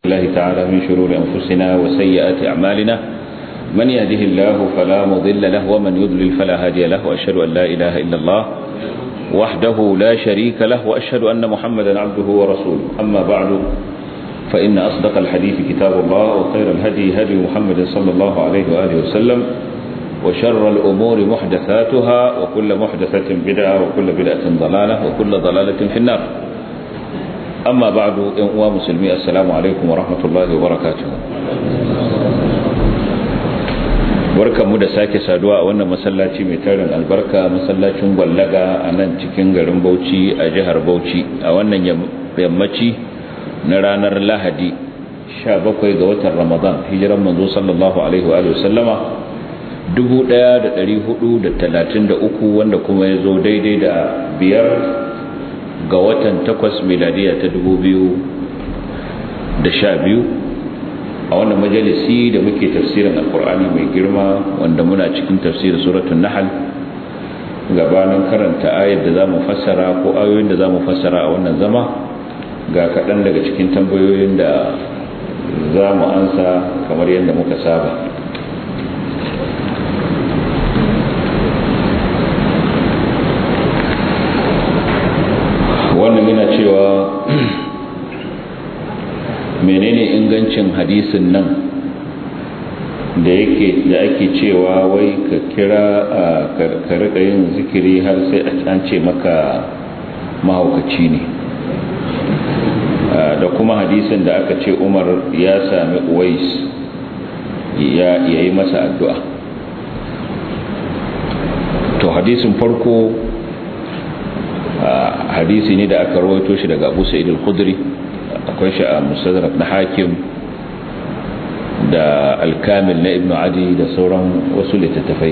الله تعالى من شرور أنفسنا وسيئات أعمالنا من يهده الله فلا مضل له ومن يضلل فلا هادي له وأشهد أن لا إله إلا الله وحده لا شريك له وأشهد أن محمدا عبده ورسوله أما بعد فإن أصدق الحديث كتاب الله وخير الهدي هدي محمد صلى الله عليه وآله وسلم وشر الأمور محدثاتها وكل محدثة بدعة وكل بدعة ضلالة وكل ضلالة في النار أما بعد إنواء مسلمي السلام عليكم ورحمة الله وبركاته barkanmu da sake saduwa a wannan masallaci mai tarin albarka masallacin gwallaga a nan cikin garin bauchi a jihar bauchi a wannan yammaci na ranar lahadi 17 ga watan ramadan hijiran manzo sallallahu alaihi wa sallama 1433 wanda kuma ya zo daidai da biyar ga watan takwas miladiya ta 2012 a wannan majalisi da muke tafsirin alkur'ani mai girma wanda muna cikin tafsirin suratun nahal gabanin karanta ayar da za mu fassara ko ayoyin da za mu fassara a wannan zama ga kaɗan daga cikin tambayoyin da za mu ansa kamar yadda muka saba wannan yana cewa menene ingancin hadisin nan da yake da ake cewa wai ka kira ka rika yin zikiri har sai an ce maka mahaukaci ne da kuma hadisin da aka ce umar ya sami uwais ya yi masa addu'a to hadisin farko hadisi ne da aka rawaito shi daga abu sa'id al-khudri akwai shi a mustadrak na hakim da alkamil na ibnu adi da sauran wasu littattafai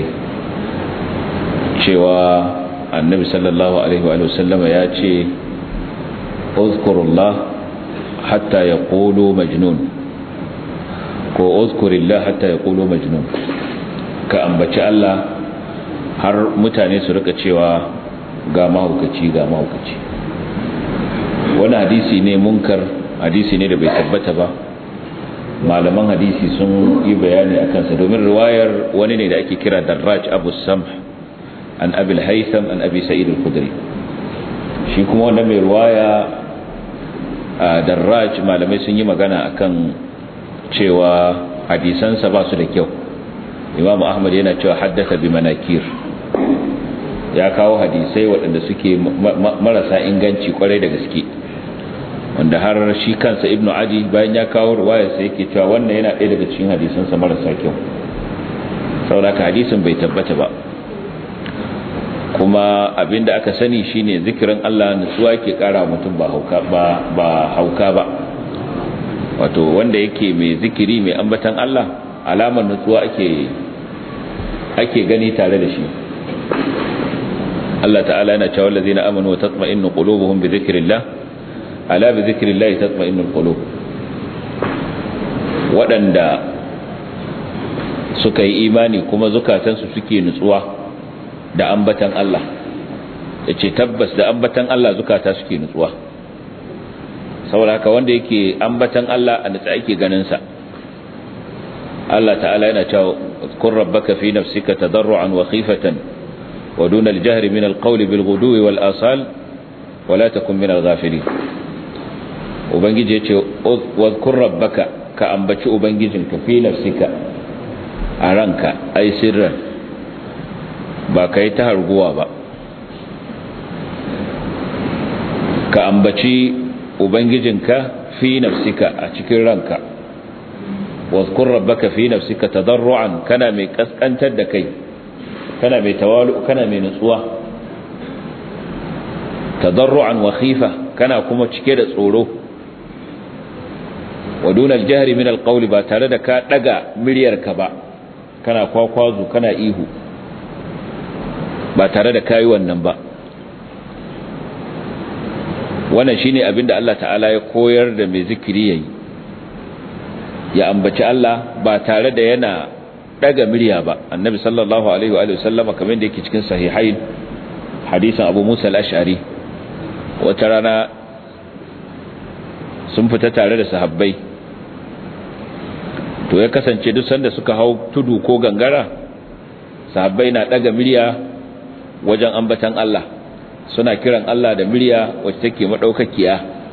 cewa annabi sallallahu alaihi wa sallama ya ce uzkurullah hatta yaqulu majnun ko uzkurillah hatta yaqulu majnun ka ambaci Allah har mutane su rika cewa ga mahaukaci ga mahaukaci wani hadisi ne munkar hadisi ne da bai tabbata ba malaman hadisi sun yi bayani a kansa domin riwayar wani ne da ake kira darraj abu samh an abil haitham an abi sa'id al-khudri shi kuma wanda mai riwaya a darraj malamai sun yi magana akan cewa hadisansa ba su da kyau imam ahmad yana cewa haddasa bi manakir ya kawo hadisai waɗanda suke marasa inganci kwarai da gaske wanda har shi kansa ibnu adi bayan ya kawo ruwayarsa yake cewa wannan yana ɗaya daga cikin hadisansa marasa kyau sauraka hadisin bai tabbata ba kuma abinda aka sani shine zikirin Allah nutsuwa ke kara mutum ba hauka ba ba hauka ba wato wanda yake mai zikiri mai ambatan Allah alamar nutsuwa ake ake gani tare da shi Allah ta'ala yana cewa allazina amanu wa tatma'innu qulubuhum bi dhikrillah ala bi dhikrillah tatma'innul qulub wadanda suka yi imani kuma zukatansu suke nutsuwa da ambatan Allah yace tabbas da ambatan Allah zukata suke nutsuwa saboda haka wanda yake ambatan Allah a nutsa ake ganin sa Allah ta'ala yana cewa kun rabbaka fi nafsika tadarruan wa khifatan ودون الجهر من القول بالغدو والآصال ولا تكن من الغافلين ubangiji yace wadhkur rabbaka ka ambaci ubangijinka fi nafsika a ranka ai sirran ba kai ta harguwa ba ka ambaci ubangijinka fi nafsika a cikin ranka wadhkur rabbaka fi nafsika tadarruan kana mai kaskantar da kai kana mai tawalu kana mai nutsuwa tadarruan wa khifa kana kuma cike da tsoro wa duna aljahri min alqawli ba tare da ka daga miryarka ba kana kwakwazo kana ihu ba tare da kai wannan ba wannan shine abinda Allah ta'ala ya koyar da mai zikiri yayi ya ambaci Allah ba tare da yana daga murya ba annabi sallallahu alaihi wa sallama kamar da yake cikin sahihain hadisin abu musa al-ash'ari wata rana sun fita tare da sahabbai to ya kasance duk sanda suka hau tudu ko gangara sahabbai na daga murya wajen ambatan Allah suna kiran Allah da murya wacce take madaukakiya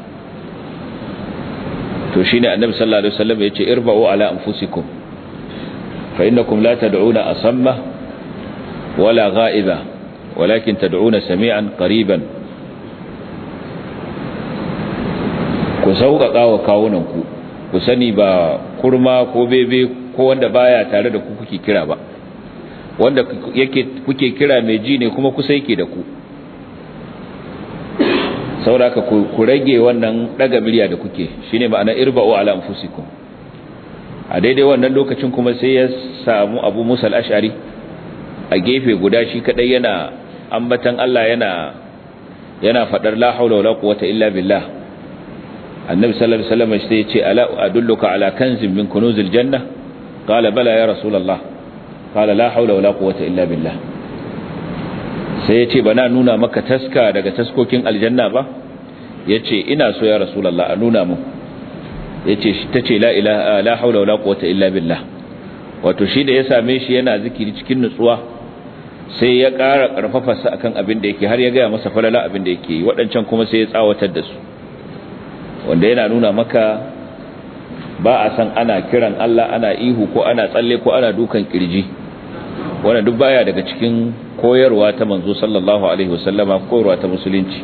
to shine annabi sallallahu alaihi wasallam yace irba'u ala anfusikum fa innakum la tad'una asamma wala ghaiba walakin tad'una sami'an qariban ku sauƙaƙa wa kawunanku ku sani ba kurma ko bebe ko wanda baya tare da ku kuke kira ba wanda yake kuke kira mai ji ne kuma kusa yake da ku sauraka ku rage wannan daga miliya da kuke shine ma'ana irba'u ala anfusikum a daidai wannan lokacin kuma sai ya samu Abu Musa al-Ash'ari a gefe guda shi kadai yana ambatan Allah yana yana fadar la haula wala quwwata illa billah annabi sallallahu alaihi wasallam sai ya ce ala adulluka ala kanzin min kunuzil janna qala bala ya rasulullah qala la haula wala quwwata illa billah sai ya ce bana nuna maka taska daga taskokin aljanna ba yace ina so ya rasulullah a nuna mu yace tace la ilaha la haula wala quwwata illa billah wato shi da ya same shi yana zikiri cikin nutsuwa sai ya ƙara ƙarfafarsa akan abin da yake har ya gaya masa falala abin da yake yi waɗancan kuma sai ya tsawatar da su wanda yana nuna maka ba a san ana kiran Allah ana ihu ko ana tsalle ko ana dukan kirji wanda duk baya daga cikin koyarwa ta manzo sallallahu alaihi wasallama koyarwa ta musulunci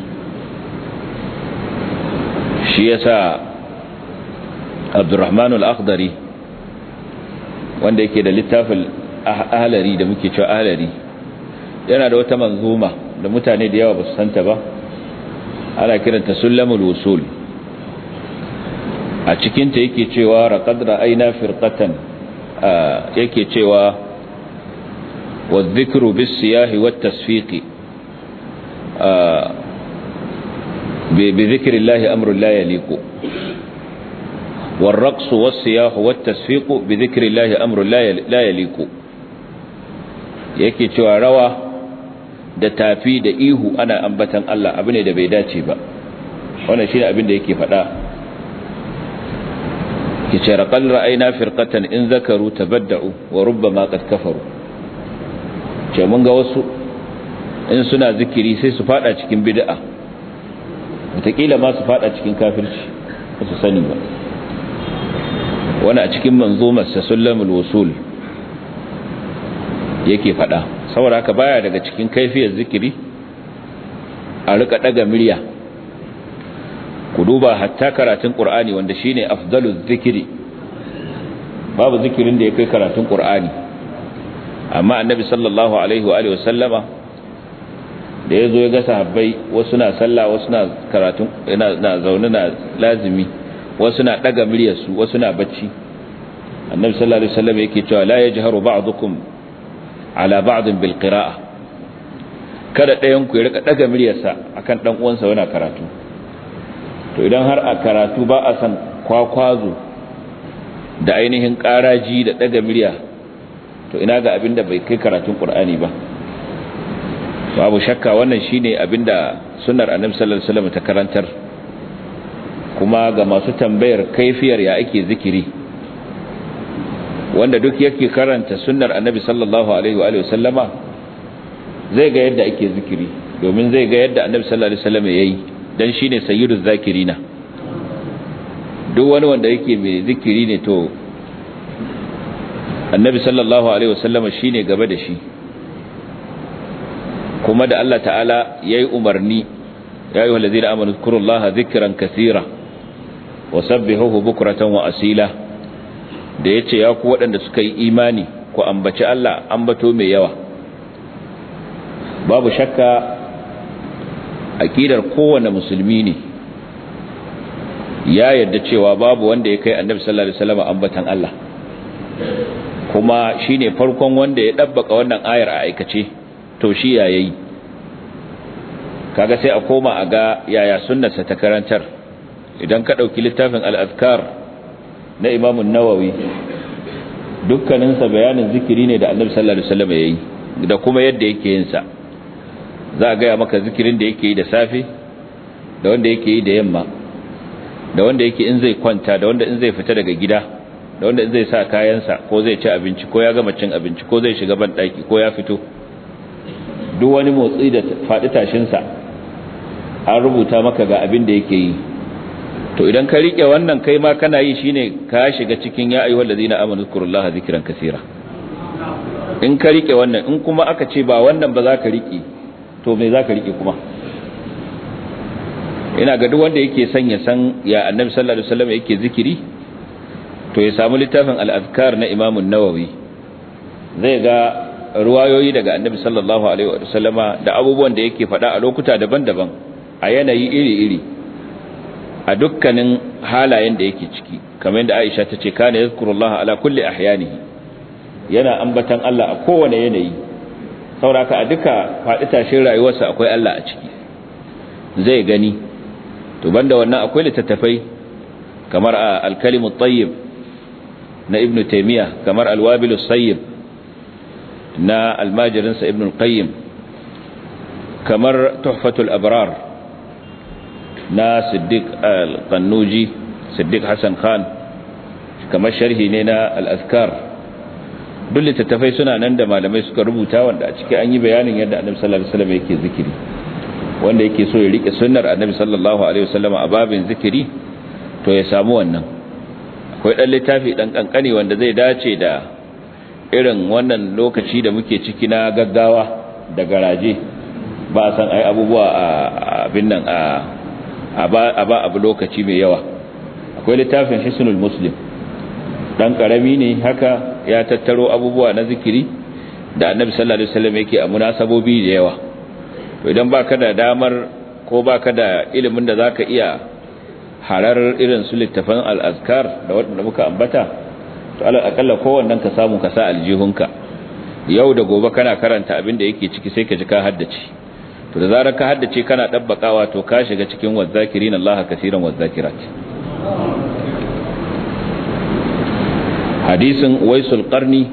shi yasa Abdurrahman al-Akhdari wanda yake da littafin ahlari da muke cewa ahlari yana da wata manzuma da mutane da yawa ba su santa ba ana kiranta sulamul wusul a cikinta yake cewa raqad ra'ayna firqatan yake cewa wadh-dhikru bis-siyahi wat-tasfiqi bi dhikri Allahi amrun la yaliqu والرقص والسياح والتصفيق بذكر الله أمر لا يليق yake cewa rawa da tafi da ihu ana ambatan Allah abu ne da bai dace ba wannan shine abin da yake faɗa yace raqal ra'ayna firqatan in zakaru tabadda'u wa rubbama qad kafaru ce mun ga wasu in suna zikiri sai su fada cikin bid'a wataƙila ma su fada cikin kafirci ba su sani ba wani a cikin manzumar sa sullamul wusul yake fada saboda haka baya daga cikin kaifiyar zikiri a rika daga murya ku duba hatta karatun qur'ani wanda shine afdaluz zikiri babu zikirin da ya kai karatun qur'ani amma annabi sallallahu alaihi wa alihi wasallama da yazo ya ga sahabbai wasu na sallah wasu na karatun ina na zaune na lazimi wasu na daga muryarsu wasu na bacci annabi sallallahu alaihi wasallam yake cewa la yajharu ba'dukum ala ba'din bil qira'a kada ɗayan ku ya rika daga muryarsa akan dan uwansa yana karatu to idan har a karatu ba a san kwakwazo da ainihin karaji da daga murya to ina ga abinda bai kai karatun qur'ani ba babu shakka wannan shine abinda sunnar annabi sallallahu alaihi wasallam ta karantar kuma ga masu tambayar kaifiyar ya ake zikiri wanda duk yake karanta sunnar annabi sallallahu alaihi wa alihi wasallama zai ga yadda ake zikiri domin zai ga yadda annabi sallallahu alaihi wasallam yayi dan shine sayyiduz zakirina duk wani wanda yake mai zikiri ne to annabi sallallahu alaihi wasallama shine gaba da shi kuma da Allah ta'ala yayi umarni ya ayyuhal ladzina amanu zkurullaha dhikran kaseera wasabbihuhu bukratan wa asila da yace ya ku waɗanda suka yi imani ku ambaci Allah ambato mai yawa babu shakka aqidar kowanne musulmi ne ya yarda cewa babu wanda ya kai annabi sallallahu alaihi wasallam ambatan Allah kuma shine farkon wanda ya dabbaka wannan ayar a aikace to shi ya yayi kaga sai a koma a ga yaya sunnarsa ta karantar idan ka dauki littafin al-azkar na Imam an-Nawawi dukkanin sa bayanin zikiri ne da Annabi sallallahu alaihi wasallam yayi da kuma yadda yake yin sa za a ga maka zikirin da yake yi da safe da wanda yake yi da yamma da wanda yake in zai kwanta da wanda in zai fita daga gida da wanda zai sa kayansa ko zai ci abinci ko ya gama cin abinci ko zai shiga banɗaki ko ya fito duk wani motsi da faɗi tashinsa an rubuta maka ga abin da yake yi to idan ka rike wannan kai ma kana yi shine ka shiga cikin ya ayyuhal ladina amanu zkurullaha zikran kaseera in ka rike wannan in kuma aka ce ba wannan ba za ka rike to me za ka rike kuma ina ga duk wanda yake son ya san ya annabi sallallahu alaihi wasallam yake zikiri to ya samu littafin al-azkar na Imam an-Nawawi zai ga ruwayoyi daga annabi sallallahu alaihi wasallama da abubuwan da yake faɗa a lokuta daban-daban a yanayi iri-iri a dukkanin halayen da yake ciki kamar yadda Aisha ta ce kana yazkurullaha ala kulli ahyanihi yana ambatan Allah a kowane yanayi sauraka a duka faɗi tashin rayuwarsa akwai Allah a ciki zai gani to banda wannan akwai littattafai kamar al-kalimu tayyib na ibn taymiya kamar al-wabil sayyib na almajirinsa ibn al-qayyim kamar tuhfatul abrar na siddiq al-qannuji siddiq hasan khan kamar sharhi ne na al-azkar duk littattafai suna nan da malamai suka rubuta wanda a ciki an yi bayanin yadda annabi sallallahu alaihi wasallam yake zikiri wanda yake so ya rike sunnar annabi sallallahu alaihi wasallam a babin zikiri to ya samu wannan akwai dan littafi dan kankani wanda zai dace da irin wannan lokaci da muke ciki na gaggawa da garaje ba san ai abubuwa a abin nan a ba abu lokaci mai yawa akwai littafin hisnul muslim dan karami ne haka ya tattaro abubuwa na zikiri da annabi sallallahu alaihi wasallam yake a munasabobi da yawa to idan baka da damar ko baka da ilimin da zaka iya harar irin su littafan al-azkar da wanda muka ambata to alal akalla kowannen ka samu ka sa aljihunka yau da gobe kana karanta abin da yake ciki sai ka ji ka haddace to da zarar ka haddace kana dabbakawa to ka shiga cikin wazakirin Allah kaseeran wazakirat hadisin waisul qarni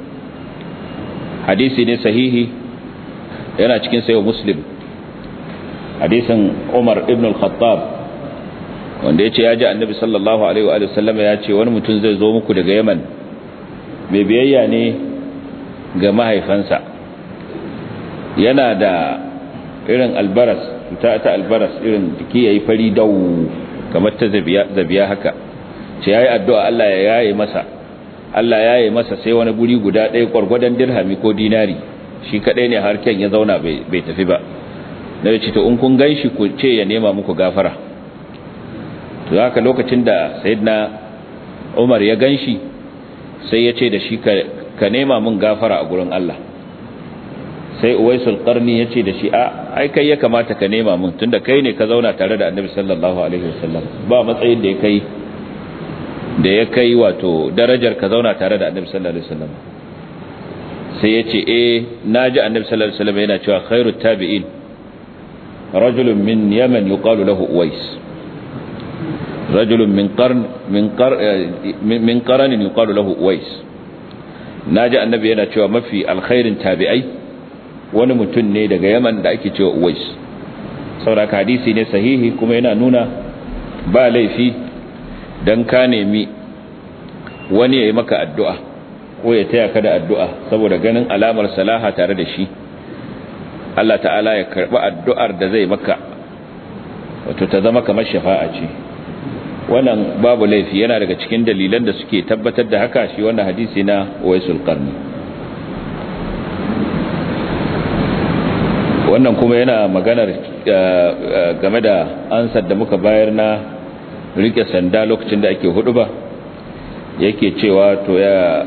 hadisi ne sahihi yana cikin sayo muslim hadisin umar ibn al-khattab wanda ya ce ya ji annabi sallallahu alaihi wa sallama ya ce wani mutum zai zo muku daga yaman mai biyayya ne ga mahaifansa yana da irin albaras ta ta albaras irin jiki yayi fari dau kamar ta zabiya haka ce yayi addu'a Allah ya yaye masa Allah ya yi masa sai wani guri guda ɗaya ƙwargwadon dirhami ko dinari shi kaɗai ne harken ya zauna bai tafi ba na ce to in kun gan shi ku ce ya nema muku gafara to haka lokacin da sayidina umar ya gan shi sai ya ce da shi ka nema mun gafara a gurin Allah sai uwaisul qarni ya ce da shi a ai kai ya kamata ka nema mun tunda kai ne ka zauna tare da annabi sallallahu alaihi wasallam ba matsayin da ya kai da ya kai wato darajar ka zauna tare da annabi sallallahu alaihi wasallam sai ya ce eh naji annabi sallallahu alaihi wasallam yana cewa khairut tabi'in rajulun min yaman yuqalu lahu uwais rajulun min qarn min qar min qaran yuqalu lahu uwais naji annabi yana cewa mafi alkhairin tabi'ai wani mutum ne daga yaman da ake cewa uwais saboda hadisi ne sahihi kuma yana nuna ba laifi dan ka nemi wani ya yi maka addu'a ko ya taya ka da addu'a saboda ganin alamar salaha tare da shi Allah ta'ala ya karɓi addu'ar da zai maka wato ta zama kamar shafa'a ce wannan babu laifi yana daga cikin dalilan da suke tabbatar da haka shi wannan hadisi na waisul qarni wannan kuma yana maganar game da ansar da muka bayar na rike sanda lokacin da ake hudu ba yake cewa to ya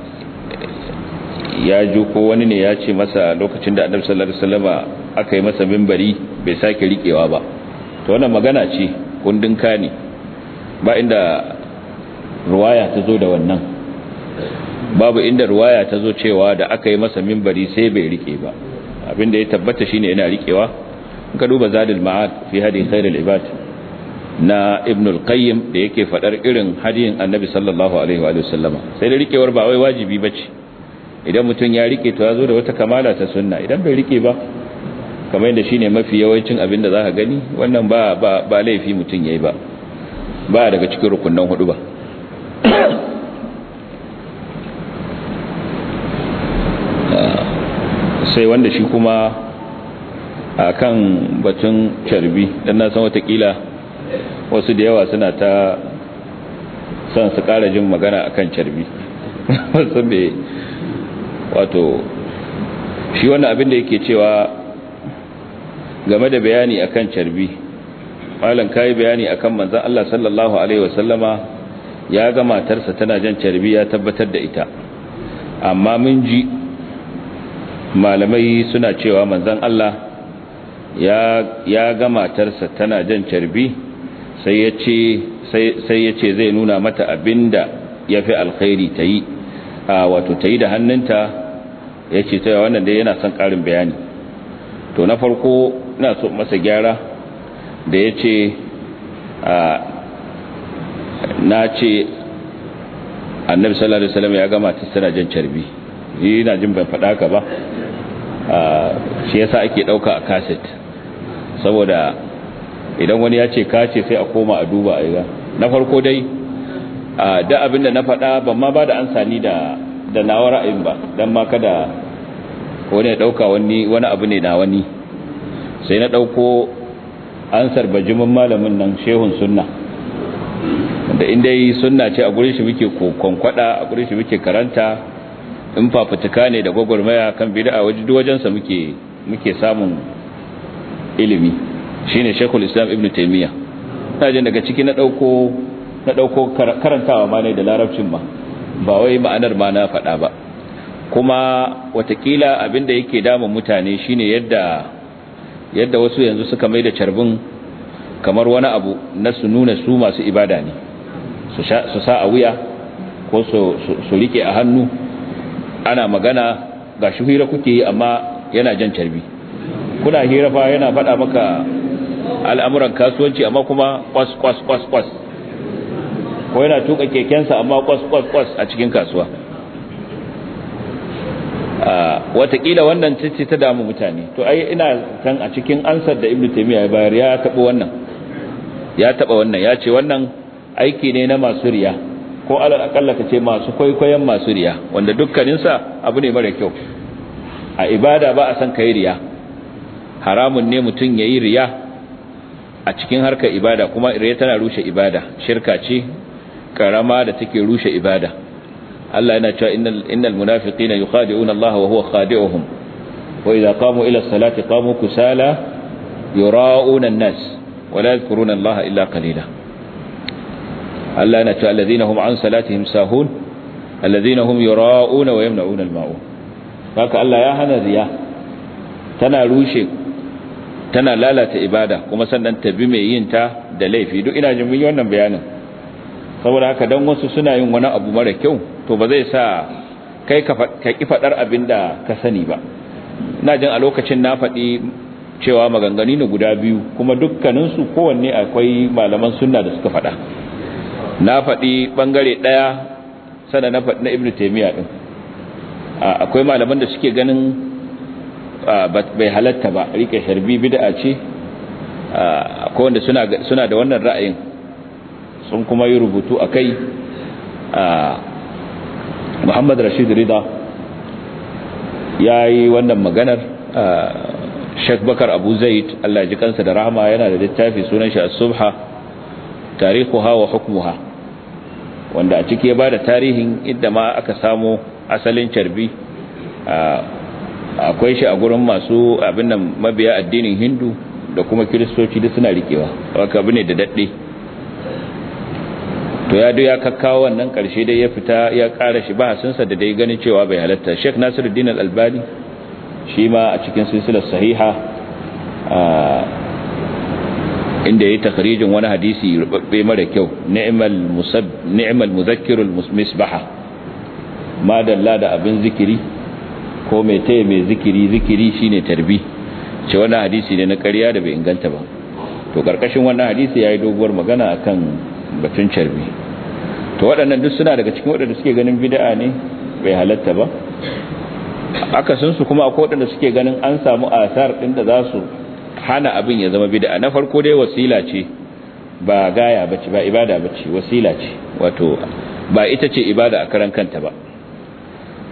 ya ju ko wani ne ya ce masa lokacin da annabi sallallahu alaihi wasallama aka yi masa minbari bai sake rikewa ba to wannan magana ce kundin kani ba inda ruwaya ta zo da wannan babu inda ruwaya ta zo cewa da aka yi masa minbari sai bai rike ba abinda ya tabbata shine yana rikewa ka duba zadul ma'ad fi hadi khairul ibad na ibn al-qayyim da yake fadar irin hadiyin annabi sallallahu alaihi wa sallama sai da rikewar ba wai wajibi bace idan mutum ya rike to ya zo da wata kamala ta sunna idan bai rike ba kamar yadda shine mafi yawancin abin da zaka gani wannan ba ba ba laifi mutum yayi ba ba daga cikin rukunnan hudu ba sai wanda shi kuma a kan batun carbi don na san watakila wasu da yawa suna ta son su kara jin magana a kan carbi wasu mai wato shi wannan abin da yake cewa game da bayani akan carbi malam kai bayani akan manzon Allah sallallahu alaihi wasallama ya ga matarsa tana jan carbi ya tabbatar da ita amma mun ji malamai suna cewa manzon Allah ya ya ga matarsa tana jan carbi sai ya ce sai ya ce zai nuna mata abinda yafi alkhairi tayi wato tayi da hannunta ya ce ta wannan dai yana son ƙarin bayani to na farko ina so masa gyara da ya ce na ce annabi sallallahu alaihi wasallam ya gama ta tana jan carbi ni ina jin ban faɗa ka ba shi yasa ake ɗauka a kaset saboda idan wani ya ce kace sai a koma a duba a yi na farko dai da abin da na faɗa ban ma ba da an sani da da nawa ra'ayin ba dan ma kada wani ya dauka wani wani abu ne na wani sai na dauko ansar bajimin malamin nan shehun sunna da inda yi sunna ce a gurin shi muke konkwada a gurin shi muke karanta in fafutuka ne da gwagwarmaya kan bid'a waje duk wajen sa muke muke samun ilimi shine shekul islam ibnu taymiya ina jin daga ciki na dauko na dauko karantawa ma ne da larabcin ma ba wai ma'anar ma na faɗa ba kuma watakila abinda yake damun mutane shine yadda yadda wasu yanzu suka mai da carbin kamar wani abu na su nuna su masu ibada ne su sa a wuya ko su rike a hannu ana magana ga shi hira kuke yi amma yana jan carbi kuna hira fa yana faɗa maka al'amuran kasuwanci amma kuma kwas kwas kwas kwas ko yana tuka kekensa amma kwas kwas kwas a cikin kasuwa watakila wannan ce ta damu mutane to ai ina kan a cikin ansar da ibnu taymiya ya bayar ya taba wannan ya taba wannan ya ce wannan aiki ne na masu riya ko alal akalla ka ce masu kwaikwayon masu riya wanda dukkaninsa abu ne mara kyau a ibada ba a san kai riya haramun ne mutum yayi riya a cikin harkar ibada kuma riya tana rushe ibada shirka ce karama da take rushe ibada Allah yana cewa innal innal munafiqina yukhadi'una Allah wa huwa khadi'uhum wa idza qamu ila as-salati qamu kusala yura'una an-nas wa la yadhkuruna Allah illa qalila Allah yana cewa alladhina hum an salatihim sahun alladhina hum yura'una wa yamna'una al-ma'un haka Allah ya hana riya tana rushe tana lalata ibada kuma sannan ta bi mai yin ta da laifi duk ina jin mun yi wannan bayanin saboda haka dan wasu suna yin wani abu mara kyau to ba zai sa kai ka ki fadar abin da ka sani ba ina jin a lokacin na faɗi cewa maganganu ne guda biyu kuma dukkaninsu kowanne akwai malaman sunna da suka faɗa na faɗi ɓangare ɗaya sana na faɗi na ibn taimiyya ɗin akwai malaman da suke ganin bai halatta ba rike sharbi bid'a ce akwai wanda suna da wannan ra'ayin sun kuma yi rubutu a kai muhammad rashid rida ya yi wannan maganar sheikh bakar abu zaid allah ji kansa da rahama yana da littafi sunan shi as-subha tarihuha wa hukmuha wanda a ciki ya ba da tarihin inda ma aka samu asalin carbi akwai shi a gurin masu abin nan mabiya addinin hindu da kuma kiristoci da suna rikewa haka abu ne da daɗe to ya ya kakkawo wannan ƙarshe dai ya fita ya ƙara shi bahasinsa da dai ganin cewa bai halatta sheikh nasiruddin al-albani shi ma a cikin silsilar sahiha inda ya yi takharijin wani hadisi rubabbe mara kyau ni'mal muzakkirul misbaha ma dalla da abin zikiri ko mai taya mai zikiri zikiri shine tarbi ce wannan hadisi ne na ƙarya da bai inganta ba to karkashin wannan hadisi yayi doguwar magana akan batun carbi to waɗannan duk suna daga cikin waɗanda suke ganin bid'a ne bai halatta ba akasin su kuma akwai waɗanda suke ganin an samu asar ɗin da za su hana abin ya zama bid'a na farko dai wasila ce ba gaya bace ba ibada bace wasila ce wato ba ita ce ibada a karan kanta ba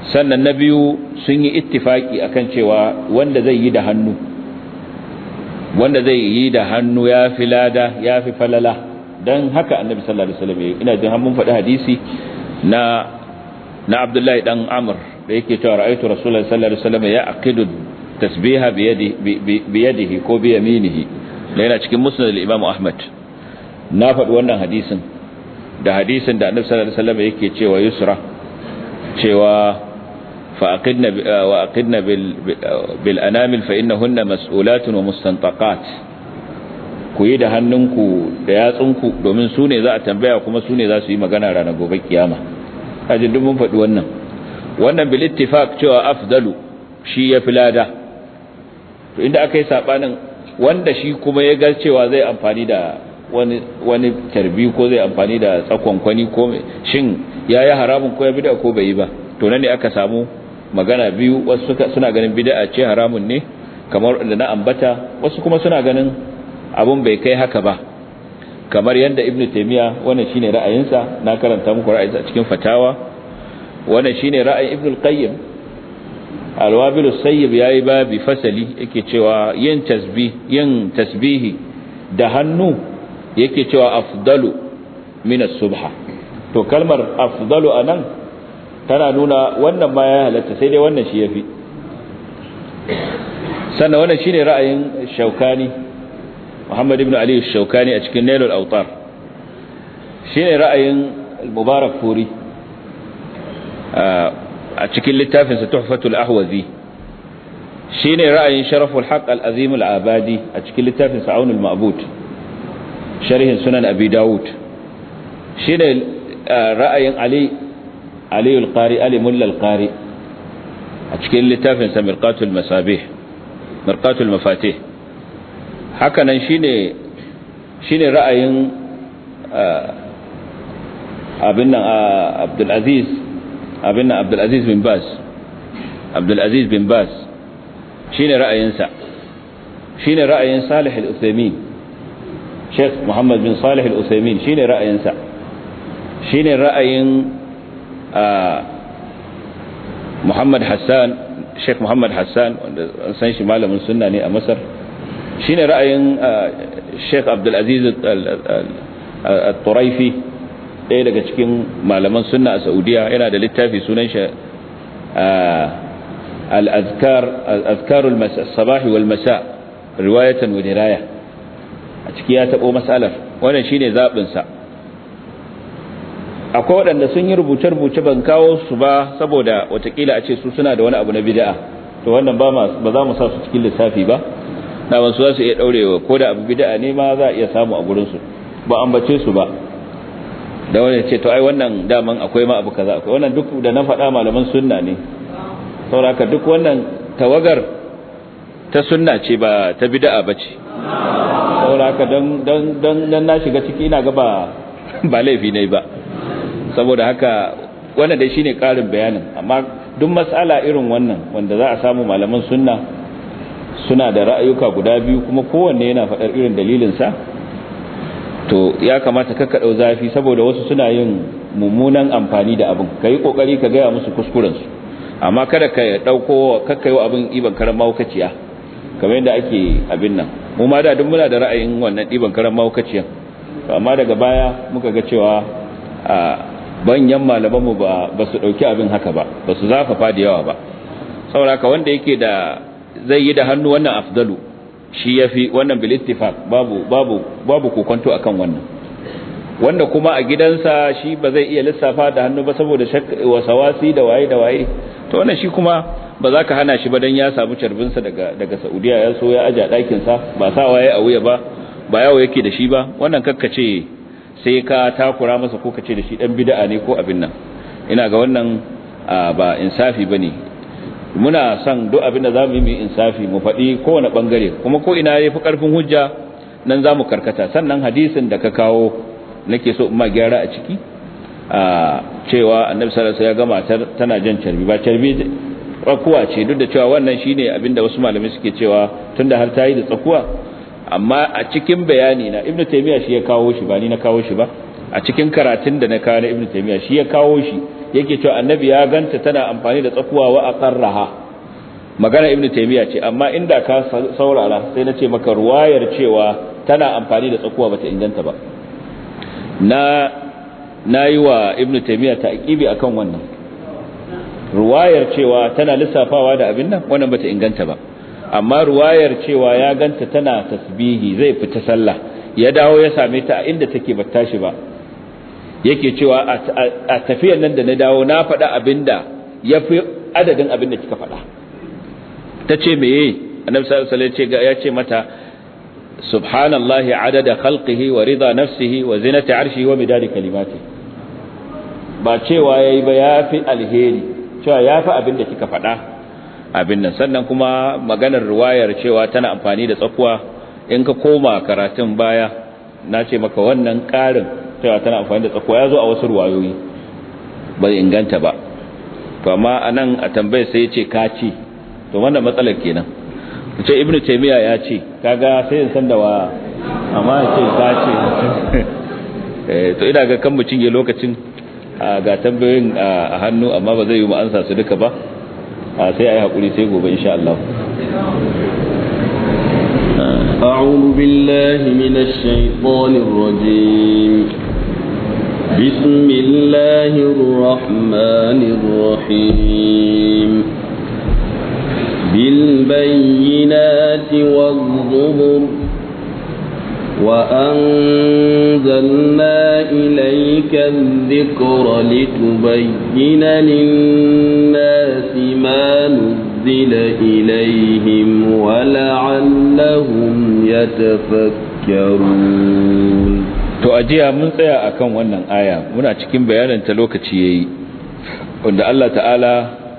sannan na biyu sun yi ittifaki akan cewa wanda zai yi da hannu wanda zai yi da hannu ya fi lada ya fi falala don haka annabi sallallahu alaihi wasallam ina jin mun faɗi hadisi na na Abdullahi dan Amr da yake cewa ra'aytu rasulullahi sallallahu alaihi wasallam ya aqidu tasbiha bi yadihi bi yadihi ko bi yaminihi da yana cikin musnad al-Imam Ahmad na faɗi wannan hadisin da hadisin da annabi sallallahu alaihi wasallam yake cewa yusra cewa فأقدنا وأقدنا بالأنامل فإنهن مسؤولات ومستنطقات ku yi da hannunku da yatsunku domin su ne za a tambaya kuma su ne za su yi magana ranar gobe kiyama hajji duk mun faɗi wannan wannan bil ittifaq cewa afdalu shi ya fi lada to inda aka yi sabanin wanda shi kuma ya ga cewa zai amfani da wani wani tarbi ko zai amfani da tsakon kwani ko shin yayi haramun ko ya bida ko bai yi ba to nan ne aka samu magana biyu wasu suna ganin bid'a ce haramun ne kamar da na ambata wasu kuma suna ganin abun bai kai haka ba kamar yadda ibnu taymiya wannan shine ra'ayinsa na karanta muku ra'ayinsa a cikin fatawa wannan shine ra'ayin ibnu al-qayyim al-wabil as-sayyib yayi babi fasali yake cewa yin tasbih yin tasbihi da hannu yake cewa afdalu min as-subha to kalmar afdalu anan tana nuna wannan ma ya halatta sai dai wannan shi yafi sannan wannan shine ra'ayin Shaukani Muhammad ibn Ali Shaukani a cikin Nailul Awtar shine ra'ayin Mubarak Furi a cikin littafin sa Tuhfatul Ahwazi shine ra'ayin Sharaful Haqq Al-Azim Al-Abadi a cikin littafin sa Aunul Ma'bud sharhin Sunan Abi Dawud shine ra'ayin Ali علي القاري علي ملا القاري أتكين لتافن سمرقات المسابيح مرقات المفاتيح هكذا شيني شيني رأي أبنا عبد العزيز أبنا عبد العزيز بن باز عبد العزيز بن باز شيني رأي ينسى شيني رأي صالح الأثيمين شيخ محمد بن صالح الأثيمين شيني رأي ينسى شيني رأي Muhammad Hassan Sheikh Muhammad Hassan wanda an san shi malamin sunna ne a Masar shine ra'ayin Sheikh Abdul Aziz Al-Turaifi ɗaya daga cikin malaman sunna a Saudiya yana da littafi sunan shi al-azkar al-azkar al-sabah wal masa riwayatan wa diraya a ciki ya tabo masalar wannan shine zabin sa akwai waɗanda sun yi rubuce-rubuce ban kawo su ba saboda watakila a ce su suna da wani abu na bid'a to wannan ba ba za mu sa su cikin lissafi ba na wasu za su iya ɗaurewa ko da abu bid'a ne ma za a iya samu a gurinsu ba ambace su ba da wani ce to ai wannan daman akwai ma abu kaza akwai wannan duk da na faɗa malaman sunna ne sauraka duk wannan tawagar ta sunna ce ba ta bid'a ba ce sauraka don don na shiga ciki ina ga ba ba laifi ne ba saboda haka wannan dai shine karin bayanin amma duk mas'ala irin wannan wanda za a samu malaman sunna suna da ra'ayuka guda biyu kuma kowanne yana faɗar irin dalilin sa to ya kamata ka dau zafi saboda wasu suna yin mummunan amfani da abin kai kokari ka gaya musu kuskuren su amma kada ka dauko kakkayo abin iban karan maukaciya kamar yadda ake abin nan mu ma da duk muna da ra'ayin wannan iban karan maukaciyan amma daga baya muka ga cewa a banyan malamanmu ba ba su dauki abin haka ba ba su zafafa da yawa ba saboda wanda yake da zai yi da hannu wannan afdalu shi yafi wannan bil ittifaq babu babu babu kokonto akan wannan wanda kuma a gidansa shi ba zai iya lissafa da hannu ba saboda wasawasi da waye da waye to wannan shi kuma ba za ka hana shi ba dan ya samu carbinsa daga daga Saudiya ya so ya aja ɗakin sa ba sa waye a wuya ba ba yawo yake da shi ba wannan kakkace sai ka takura masa ko kace da shi dan bid'a ne ko abin nan ina ga wannan ba insafi bane muna son duk abin da zamu yi mu insafi mu faɗi kowane bangare kuma ko ina yafi karfin hujja nan zamu karkata sannan hadisin da ka kawo nake so in ma gyara a ciki cewa annabi sallallahu alaihi wasallam ya ga matar tana jan carbi ba carbi tsakuwa ce duk da cewa wannan shine abinda wasu malamai suke cewa tunda har ta yi da tsakuwa amma a cikin bayani na ibnu taymiya shi ya kawo shi ba ni na kawo shi ba a cikin karatun da na kawo na ibnu taymiya shi ya kawo shi yake cewa annabi ya ganta tana amfani da tsakuwa wa aqarraha magana ibnu taymiya ce amma inda ka saurara sai na ce maka ruwayar cewa tana amfani da tsakuwa bata inganta ba na nayi wa ibnu taymiya ta'qibi akan wannan ruwayar cewa tana lissafawa da abin nan wannan bata inganta ba amma ruwayar cewa ya ganta tana tasbihi zai fita sallah ya dawo ya same ta a inda take ba tashi ba yake cewa a tafiyar nan da na dawo na faɗa abinda ya fi adadin abinda kika faɗa ta ce meye annabi sallallahu alaihi wasallam ya ce mata subhanallahi adada khalqihi wa rida nafsihi wa zinati arshihi wa midadi kalimati ba cewa yayi ba yafi alheri cewa yafi abinda kika faɗa abin nan sannan kuma maganar riwayar cewa tana amfani da tsakuwa in ka koma karatun baya na ce maka wannan ƙarin cewa tana amfani da tsakuwa ya zo a wasu ruwayoyi ba inganta ba to amma anan a tambayar sai ya ce ka ce to wannan matsalar kenan ce ibnu taymiya ya ce kaga sai in san da wa amma ya ce ka ce to ina ga kan mu cinye lokacin ga tambayoyin a hannu amma ba zai yi mu ansa su duka ba sai ayi hakuri sai gobe insha Allah أعوذ بالله من الشيطان الرجيم بسم الله الرحمن الرحيم بالبينات والظهر وأنزلنا إليك الذكر لتبين للناس ما نزل إليهم ولعلهم يتفكرون to ajiya mun tsaya akan wannan aya muna cikin bayanin ta lokaci yayi wanda Allah ta'ala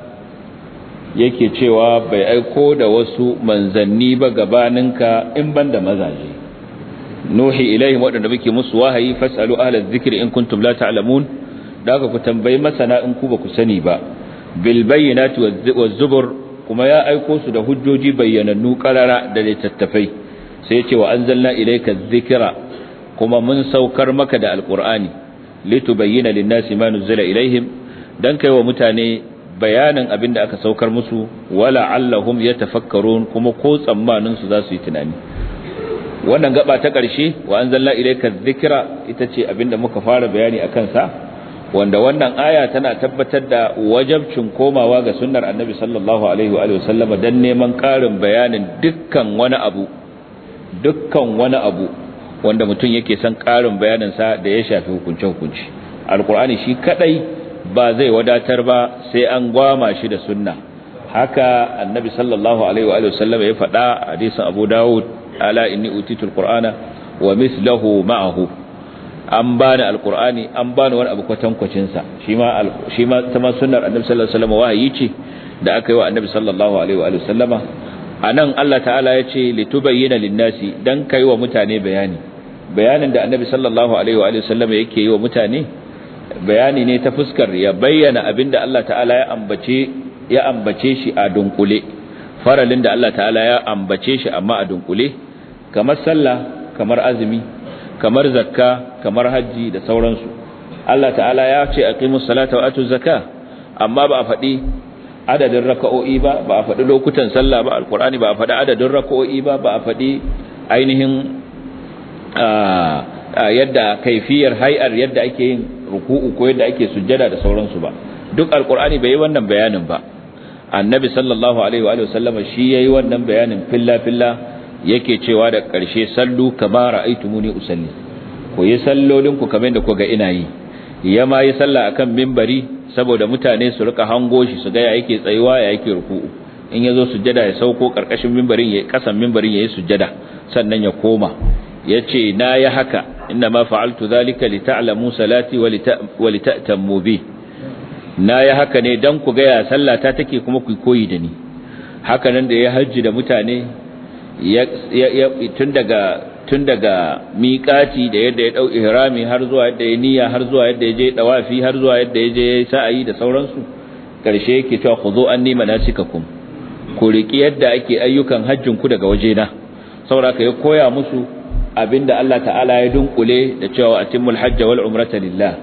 yake cewa bai aiko da wasu manzanni ba gabaninka in banda mazaje nuhi ilaihim wadanda muke musu wahayi fasalu ahla dhikri in kuntum la ta'lamun daga ku tambayi masana in ku ba ku sani ba bil bayyinati waz zubur kuma ya aiko su da hujjoji bayyanannu qarara da littattafai sai ya ce wa anzalna ilayka dhikra kuma mun saukar maka da alqur'ani litubayyana lin-nasi ma nuzila ilaihim dan kai wa mutane bayanin abinda aka saukar musu wala allahum yatafakkarun kuma ko tsammanin su za su yi tunani wannan gaba ta ƙarshe wa anzalna ilayka dhikra ita ce abinda muka fara bayani akan sa wanda wannan aya tana tabbatar da wajabcin komawa ga sunnar annabi sallallahu alaihi wa sallama dan neman ƙarin bayanin dukkan wani abu dukkan wani abu wanda mutum yake son ƙarin bayanin sa da ya shafi hukunce hukunci alqur'ani shi kadai ba zai wadatar ba sai an gwama shi da sunna haka annabi sallallahu alaihi wa sallama ya faɗa hadisin abu dawud ala inni utitul qur'ana wa mithluhu ma'ahu an bani alqur'ani an bani wani abu kwatankwacin sa shi ma shi ma ta sunnar annabi sallallahu alaihi wasallam wahayi ce da aka yi wa annabi sallallahu alaihi wa sallama anan Allah ta'ala ya ce litubayyana lin-nasi dan kai wa mutane bayani bayanin da annabi sallallahu alaihi wa sallama yake yi wa mutane bayani ne ta fuskar ya bayyana abinda Allah ta'ala ya ambace ya ambace shi a dunkule faralin da Allah ta'ala ya ambace shi amma a dunkule kamar sallah kamar azumi kamar zakka kamar haji da sauransu Allah ta'ala ya ce aqimus salata wa atuz zakka amma ba a faɗi adadin raka'o'i ba ba a faɗi lokutan sallah ba alqur'ani ba a faɗi adadin raka'o'i ba ba a faɗi ainihin yadda kaifiyar hay'ar yadda ake yin ruku'u ko yadda ake sujjada da sauransu ba duk alqur'ani bai yi wannan bayanin ba annabi sallallahu alaihi wa sallama shi yayi wannan bayanin filla filla yake cewa da ƙarshe sallu kama ra'aytumuni usalli ku yi sallolin ku kamar da ku ga ina yi ya ma yi sallah akan minbari saboda mutane su rika hango shi su ga ya yake tsayuwa ya yake ruku'u in yazo sujjada ya sauko karkashin minbarin yayi kasan minbarin yayi sujjada sannan ya koma yace na yi haka inna ma fa'altu dhalika lita'lamu salati wa lita'tammu bi na yi haka ne dan ku ga ya sallata take kuma ku koyi da ni haka nan da ya hajji da mutane tun daga tun daga miƙati da yadda ya dau ihrami har zuwa yadda ya niyya har zuwa yadda ya je dawafi har zuwa yadda ya je sa'ayi da sauransu karshe yake cewa khudhu anni manasikakum ku riki yadda ake ayyukan hajjin ku daga wajena saboda ka ya koya musu abinda Allah ta'ala ya dunkule da cewa atimul hajja wal umrata lillah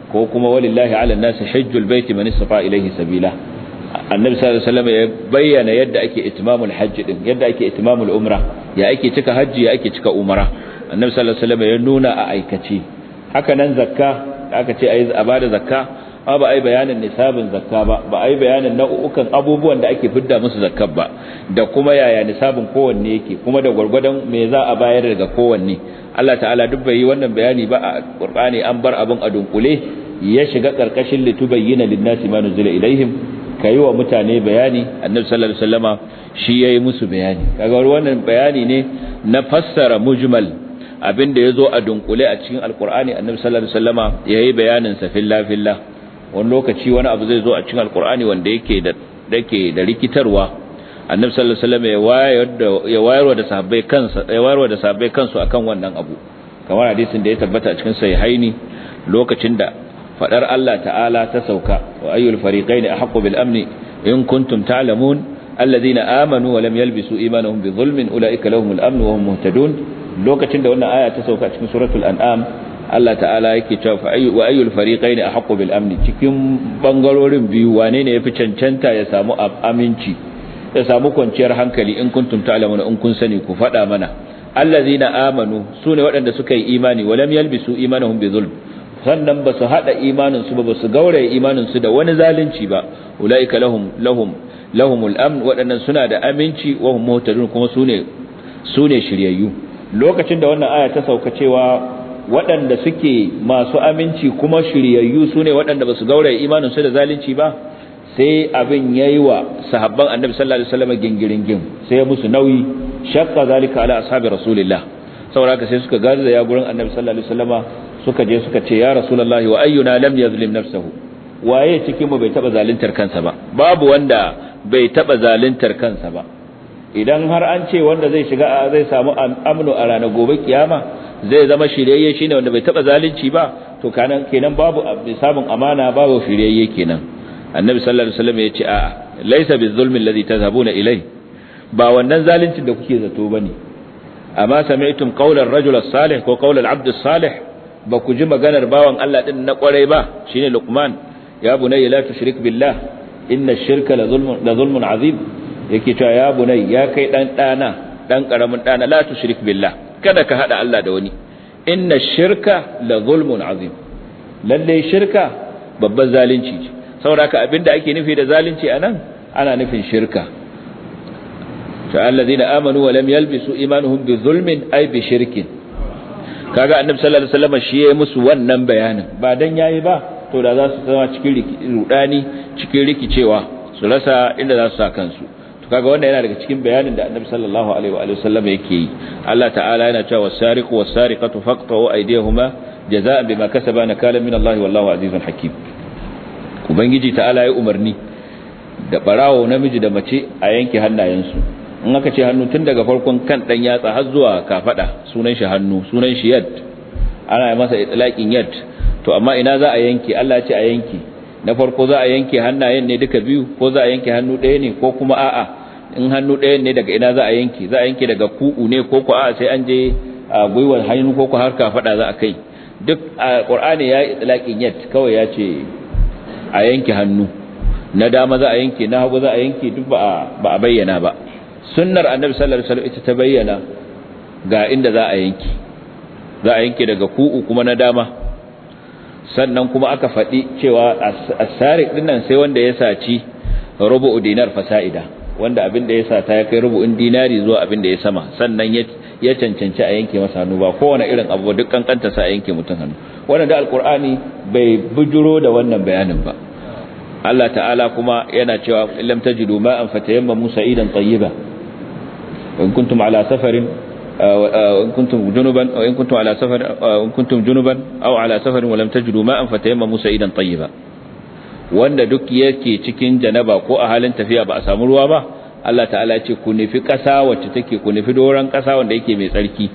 ko kuma walillahi ala nasi hajjul baiti man istata ilayhi sabila annabi sallallahu alaihi wasallam ya bayyana yadda ake itimamul hajji din yadda ake itimamul umra ya ake cika hajji ya ake cika umra annabi sallallahu alaihi wasallam ya nuna a aikace haka nan zakka aka ce ayi a bada zakka ba ba ai bayanin nisabin zakka ba ba ai bayanin nau'ukan abubuwan da ake fidda musu zakkar ba da kuma yaya nisabin kowanne yake kuma da gwargwadon me za a bayar daga kowanne Allah ta'ala duk bai yi wannan bayani ba a Qur'ani an bar abin a dunkule ya shiga karkashin litubayyana lin-nasi ma nuzila ilaihim kai wa mutane bayani annabi sallallahu alaihi wasallama shi yayi musu bayani kaga wannan bayani ne na fassara mujmal abinda yazo a dunkule a cikin alqur'ani annabi sallallahu alaihi wasallama yayi bayanin sa fillah fillah wani lokaci wani abu zai zo a cikin alqur'ani wanda yake da dake da rikitarwa annabi sallallahu alaihi wasallama ya wayar da ya wayarwa da sahabbai kansa ya wayarwa da sahabbai kansu akan wannan abu kamar hadisin da ya tabbata a cikin sahihaini lokacin da fadar Allah ta'ala ta sauka wa ayyul fariqaini ahqqu bil amni in kuntum ta'lamun alladhina amanu wa lam yalbisu imanuhum bi dhulmin ulaika lahumul amn wa hum muhtadun lokacin da wannan aya ta sauka cikin suratul an'am Allah ta'ala yake cewa fa ayyu wa ayyul fariqaini ahqqu bil amni cikin bangarorin biyu wane ne yafi cancanta ya samu aminci ya samu kwanciyar hankali in kuntum ta'lamun in kun sani ku fada mana alladhina amanu sune waɗanda suka yi imani wa lam yalbisu imanuhum bi dhulm sannan ba su haɗa imaninsu ba ba su gauraye imaninsu da wani zalunci ba ula'ika lahum lahum lahumul amn waɗannan suna da aminci wa hum muhtadun kuma sune sune shiryayyu lokacin da wannan aya ta sauka cewa waɗanda suke masu aminci kuma shiryayyu sune waɗanda ba su gauraye imaninsu da zalunci ba sai abin yayi wa sahabban annabi sallallahu alaihi wasallam gingiringin sai musu nauyi shaqqa zalika ala ashabi rasulillah saboda haka sai suka gaza ya gurin annabi sallallahu alaihi wasallama suka je suka ce ya rasulullahi wa ayyuna lam yazlim nafsahu waye cikin mu bai taba zaluntar kansa ba babu wanda bai taba zaluntar kansa ba idan har an ce wanda zai shiga zai samu amnu a ranar gobe kiyama zai zama shiryayye shine wanda bai taba zalunci ba to kanan kenan babu samun amana babu shiryayye kenan annabi sallallahu alaihi wasallam ya ce a'a laysa bizulmi alladhi tazhabuna ilai ba wannan zaluncin da kuke zato bane amma sami'tum qawla ar-rajul as-salih ko qawla al-abd as-salih ba ku ji maganar bawan Allah din na kwarai ba shine Luqman ya bunayya la tushrik billah inna ash-shirka la zulmun la zulmun azim yake cewa ya bunay ya kai dan dana dan karamin dana la tushrik billah kada ka hada Allah da wani inna ash-shirka la zulmun azim lalle shirka babban zalunci ce saboda abinda ake nufi da zalunci anan ana nufin shirka ta alladhina amanu wa lam yalbisu imanuhum bi zulmin ay bi shirkin kaga annabi sallallahu alaihi wasallam shi yayi musu wannan bayanin ba dan yayi ba to da za su zama cikin rudani cikin rikicewa su rasa inda za su sa kansu to kaga wannan yana daga cikin bayanin da annabi sallallahu alaihi wa sallam yake yi Allah ta'ala yana cewa was-sariqu was-sariqatu faqta'u aydiyahuma jazaa'an bima kasaba nakalan min Allah wallahu azizun hakim ubangiji ta'ala ya umarni da barawo namiji da mace a yanke hannayensu in aka ce hannu tun daga farkon kan dan yatsa har zuwa kafada sunan shi hannu sunan shi yad ana masa itlaqin yad to amma ina za a yanke Allah ce a yanke na farko za a yanke hannayen ne duka biyu ko za a yanke hannu ɗaya ne ko kuma a'a in hannu ɗaya ne daga ina za a yanke za a yanke daga ku'u ne ko ko a'a sai an je a gwiwar hannu ko ko har kafada za a kai duk Qur'ani ya yi itlaqin yad kawai ya ce a yanke hannu na dama za a yanke na hagu za a yanke duk ba a bayyana ba sunnar annabi sallallahu alaihi wasallam ita ta bayyana ga inda za a yanke za a yanke daga ku'u kuma na dama sannan kuma aka faɗi cewa as-sariq dinnan sai wanda ya saci rubu'u dinar fasa'ida wanda abin da ya sata ya kai rubu'in dinari zuwa abin da ya sama sannan ya cancanci a yanke masa hannu ba kowane irin abu duk kankanta sa a yanke mutum hannu wannan da alqur'ani bai bujuro da wannan bayanin ba Allah ta'ala kuma yana cewa lam tajidu ma'an fatayammamu sa'idan tayyiba in kuntum ala safarin in kuntum junuban aw in kuntum ala safarin in kuntum junuban aw ala safarin wa lam tajidu ma'an fatayammamu sa'idan tayyiba wanda duk yake cikin janaba ko a halin tafiya ba a samu ruwa ba Allah ta'ala ce ku nufi ƙasa wacce take ku nufi doron ƙasa wanda yake mai tsarki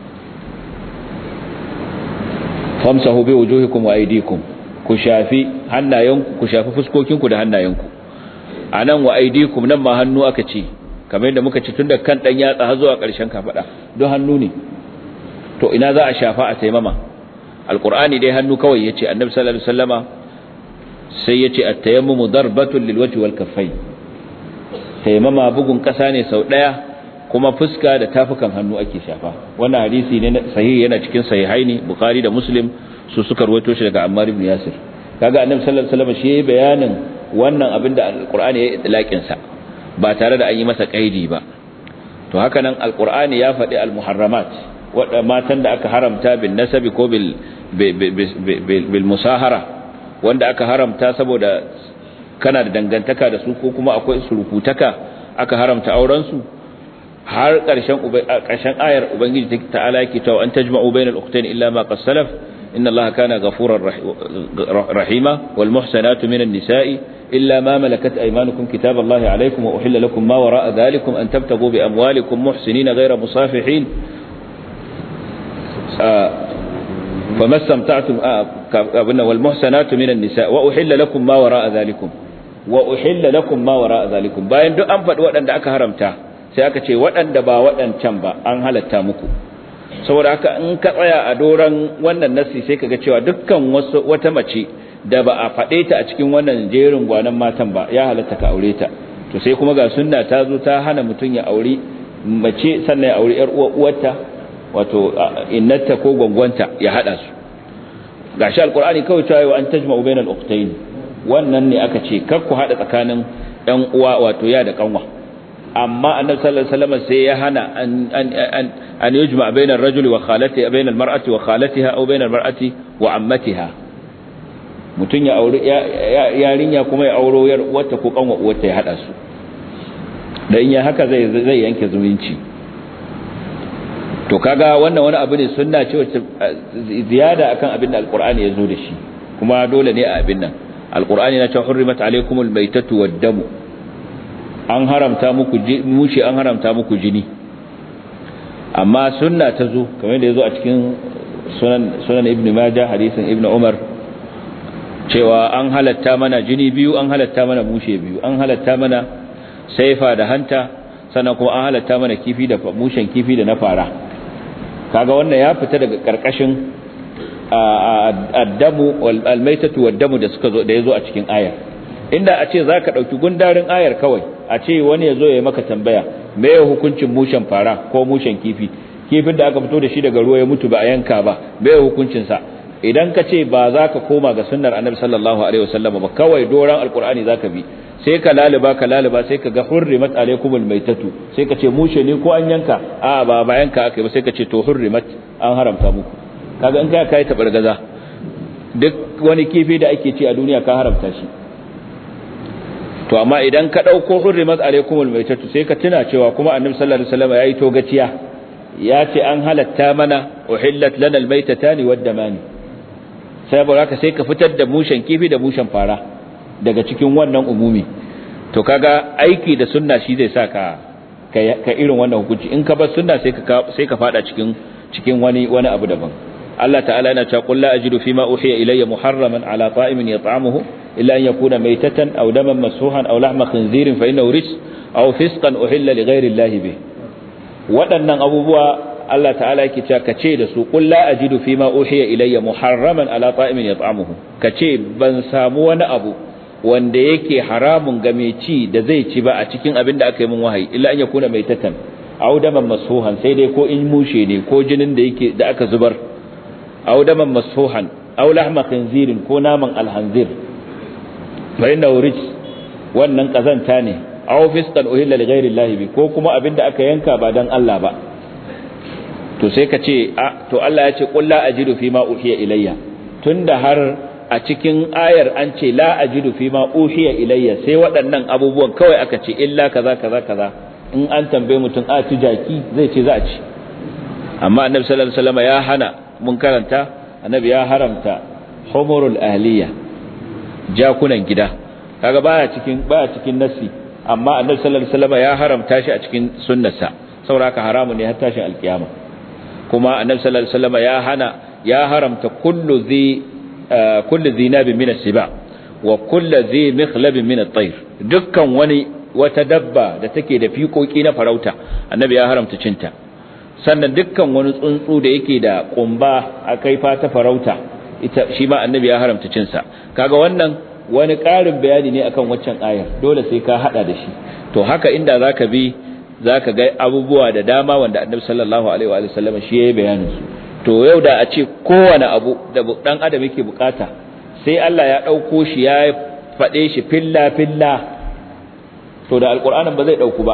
famsahu bi wujuhikum wa aydikum ku shafi hannayenku ku shafi fuskokinku da hannayenku anan wa aydikum nan ma hannu aka ce kamar yadda muka ci tun da kan dan yatsa har zuwa ƙarshen kafada don hannu ne to ina za a shafa a taimama alqur'ani dai hannu kawai yace annabi sallallahu alaihi wasallama sai yace at-tayammumu darbatun lilwajhi wal kaffayn tayammama bugun kasa ne sau daya kuma fuska da tafukan hannu ake shafa wannan hadisi ne sahihi yana cikin sahihaini bukhari da muslim su suka rawaito shi daga ammar ibn yasir kaga annabi sallallahu alaihi wasallam shi bayanin wannan abin da alqur'ani ya itlaqin sa ba tare da an yi masa kaidi ba to haka nan alqur'ani ya faɗi almuharramat wadda matan da aka haramta bin nasabi ko bil bil musahara wanda aka haramta saboda kana da dangantaka da su ko kuma akwai surukutaka aka haramta auren su har ƙarshen ƙarshen ayar ubangiji ta'ala yake cewa an tajma'u bainal ukhtayn illa ma qad salaf inna allaha kana ghafurar rahima wal muhsanatu minan nisa'i illa ma malakat aymanukum kitaballahi alaykum wa uhilla lakum ma wara'a dhalikum an tabtagu bi amwalikum muhsinina ghayra musafihin فما استمتعتم abuna wal muhsanatu minan nisa wa uhilla lakum ma wara'a dhalikum wa uhilla lakum ma wara'a dhalikum bayan duk an faɗi waɗanda aka haramta sai aka ce waɗanda ba waɗancan ba an halatta muku saboda haka in ka tsaya a doran wannan nasi sai kaga cewa dukkan wasu wata mace da ba a faɗe ta a cikin wannan jerin gwanan matan ba ya halatta ka aure ta to sai kuma ga sunna ta zo ta hana mutum ya aure mace sannan ya aure yar uwa uwarta wato innata ko gwangwanta ya hada su gashi alqur'ani kawai cewa an tajma'u bainal ukhtayn wannan ne aka ce kar ku hada tsakanin ɗan uwa wato ya da kanwa amma annabi sallallahu alaihi wasallam sai ya hana an an an an yujma bainar rajuli wa khalatiha bainal mar'ati wa khalatiha aw bainal mar'ati wa ammatiha mutun ya aure yarinya kuma ya auro yar uwarta ko kanwa uwarta ya hada su dan ya haka zai zai yanke zumunci to kaga wannan wani abu ne sunna ce wacce ziyada akan abin da alqur'ani ya zo da shi kuma dole ne a abin nan alqur'ani na cewa hurrimat alaykumul maytatu wad-damu an haramta muku mushi an haramta muku jini amma sunna ta zo kamar da yazo a cikin sunan sunan ibnu majah hadisin ibnu umar cewa an halatta mana jini biyu an halatta mana mushe biyu an halatta mana saifa da hanta sannan kuma an halatta mana kifi da mushen kifi da na fara kaga wannan ya fita daga karkashin addamu wal almaitatu waddamu da suka zo da yazo a cikin ayar inda a ce zaka dauki gundarin ayar kawai a ce wani yazo ya maka tambaya me ya hukuncin mushen fara ko mushen kifi kifin da aka fito da shi daga ruwa ya mutu ba a yanka ba me ya hukuncin sa idan ka ce ba za ka koma ga sunnar annabi sallallahu alaihi wasallam ba kawai doran alqur'ani zaka bi sai ka laliba ka laliba sai ka ga hurrimat alaikumul maitatu sai ka ce mushe ne ko an yanka a ba ba yanka akai ba sai ka ce to hurrimat an haramta muku kaga in kai kai tabargaza duk wani kifi da ake ci a duniya ka haramta shi to amma idan ka dauko hurrimat alaikumul maitatu sai ka tuna cewa kuma annabi sallallahu alaihi wasallam yayi togaciya ya ce an halatta mana uhillat lana almaitatani waddamani sai haka sai ka fitar da mushen kifi da mushen fara daga cikin wannan umumi to kaga aiki da sunna shi zai sa ka ka irin wannan hukunci in ka bar sunna sai ka sai ka fada cikin cikin wani wani abu daban Allah ta'ala yana cewa qul la ajidu fima uhiya ilayya muharraman ala ta'imin yat'amuhu illa an yakuna maytatan aw daman masfuhan aw lahma khinzirin fa innahu rijs aw fisqan uhilla li ghayri Allah bih waɗannan abubuwa Allah ta'ala yake cewa kace da su qul la ajidu fima uhiya ilayya muharraman ala ta'imin yat'amuhu kace ban samu wani abu wanda yake haramun ga mai ci da zai ci ba a cikin abin da aka yi min wahayi illa an yakuna maitatan aw daman masfuhan sai dai ko in mushe ne ko jinin da yake da aka zubar aw daman masfuhan aw lahma khinzirin ko naman alhanzir fa inna urij wannan kazanta ne aw fisqan uhilla li ghairi llahi bi ko kuma abin da aka yanka ba dan Allah ba to sai ka ce a to Allah ya ce qul la ajidu fi ma uhiya ilayya tunda har a cikin ayar an ce la ajidu fi ma uhiya ilayya sai waɗannan abubuwan kawai aka ce illa kaza kaza kaza in an tambaye mutum a ci jaki zai ce za a ci amma annabi sallallahu alaihi wasallam ya hana mun karanta annabi ya haramta humurul ahliya jakunan gida kaga baya cikin baya cikin nasi amma annabi sallallahu alaihi wasallam ya haramta shi a cikin sunnarsa saboda haramu ne har tashin alkiyama kuma annabi sallallahu alaihi wasallam ya hana ya haramta kullu zi kullu zinabin min as-siba wa kullu zi mikhlabin min at-tayr dukkan wani wata dabba da take da fiƙoƙi na farauta annabi ya haramta cinta sannan dukkan wani tsuntsu da yake da kumba a kaifa ta farauta ita shi ma annabi ya haramta cin sa kaga wannan wani ƙarin bayani ne akan waccan ayar dole sai ka hada da shi to haka inda zaka bi zaka ga abubuwa da dama wanda annabi sallallahu alaihi wa sallam shi yayi bayanin su to yau da a ce kowane abu da dan adam yake bukata sai Allah ya dauko shi ya fade shi filla filla to da alqur'anin ba zai dauku ba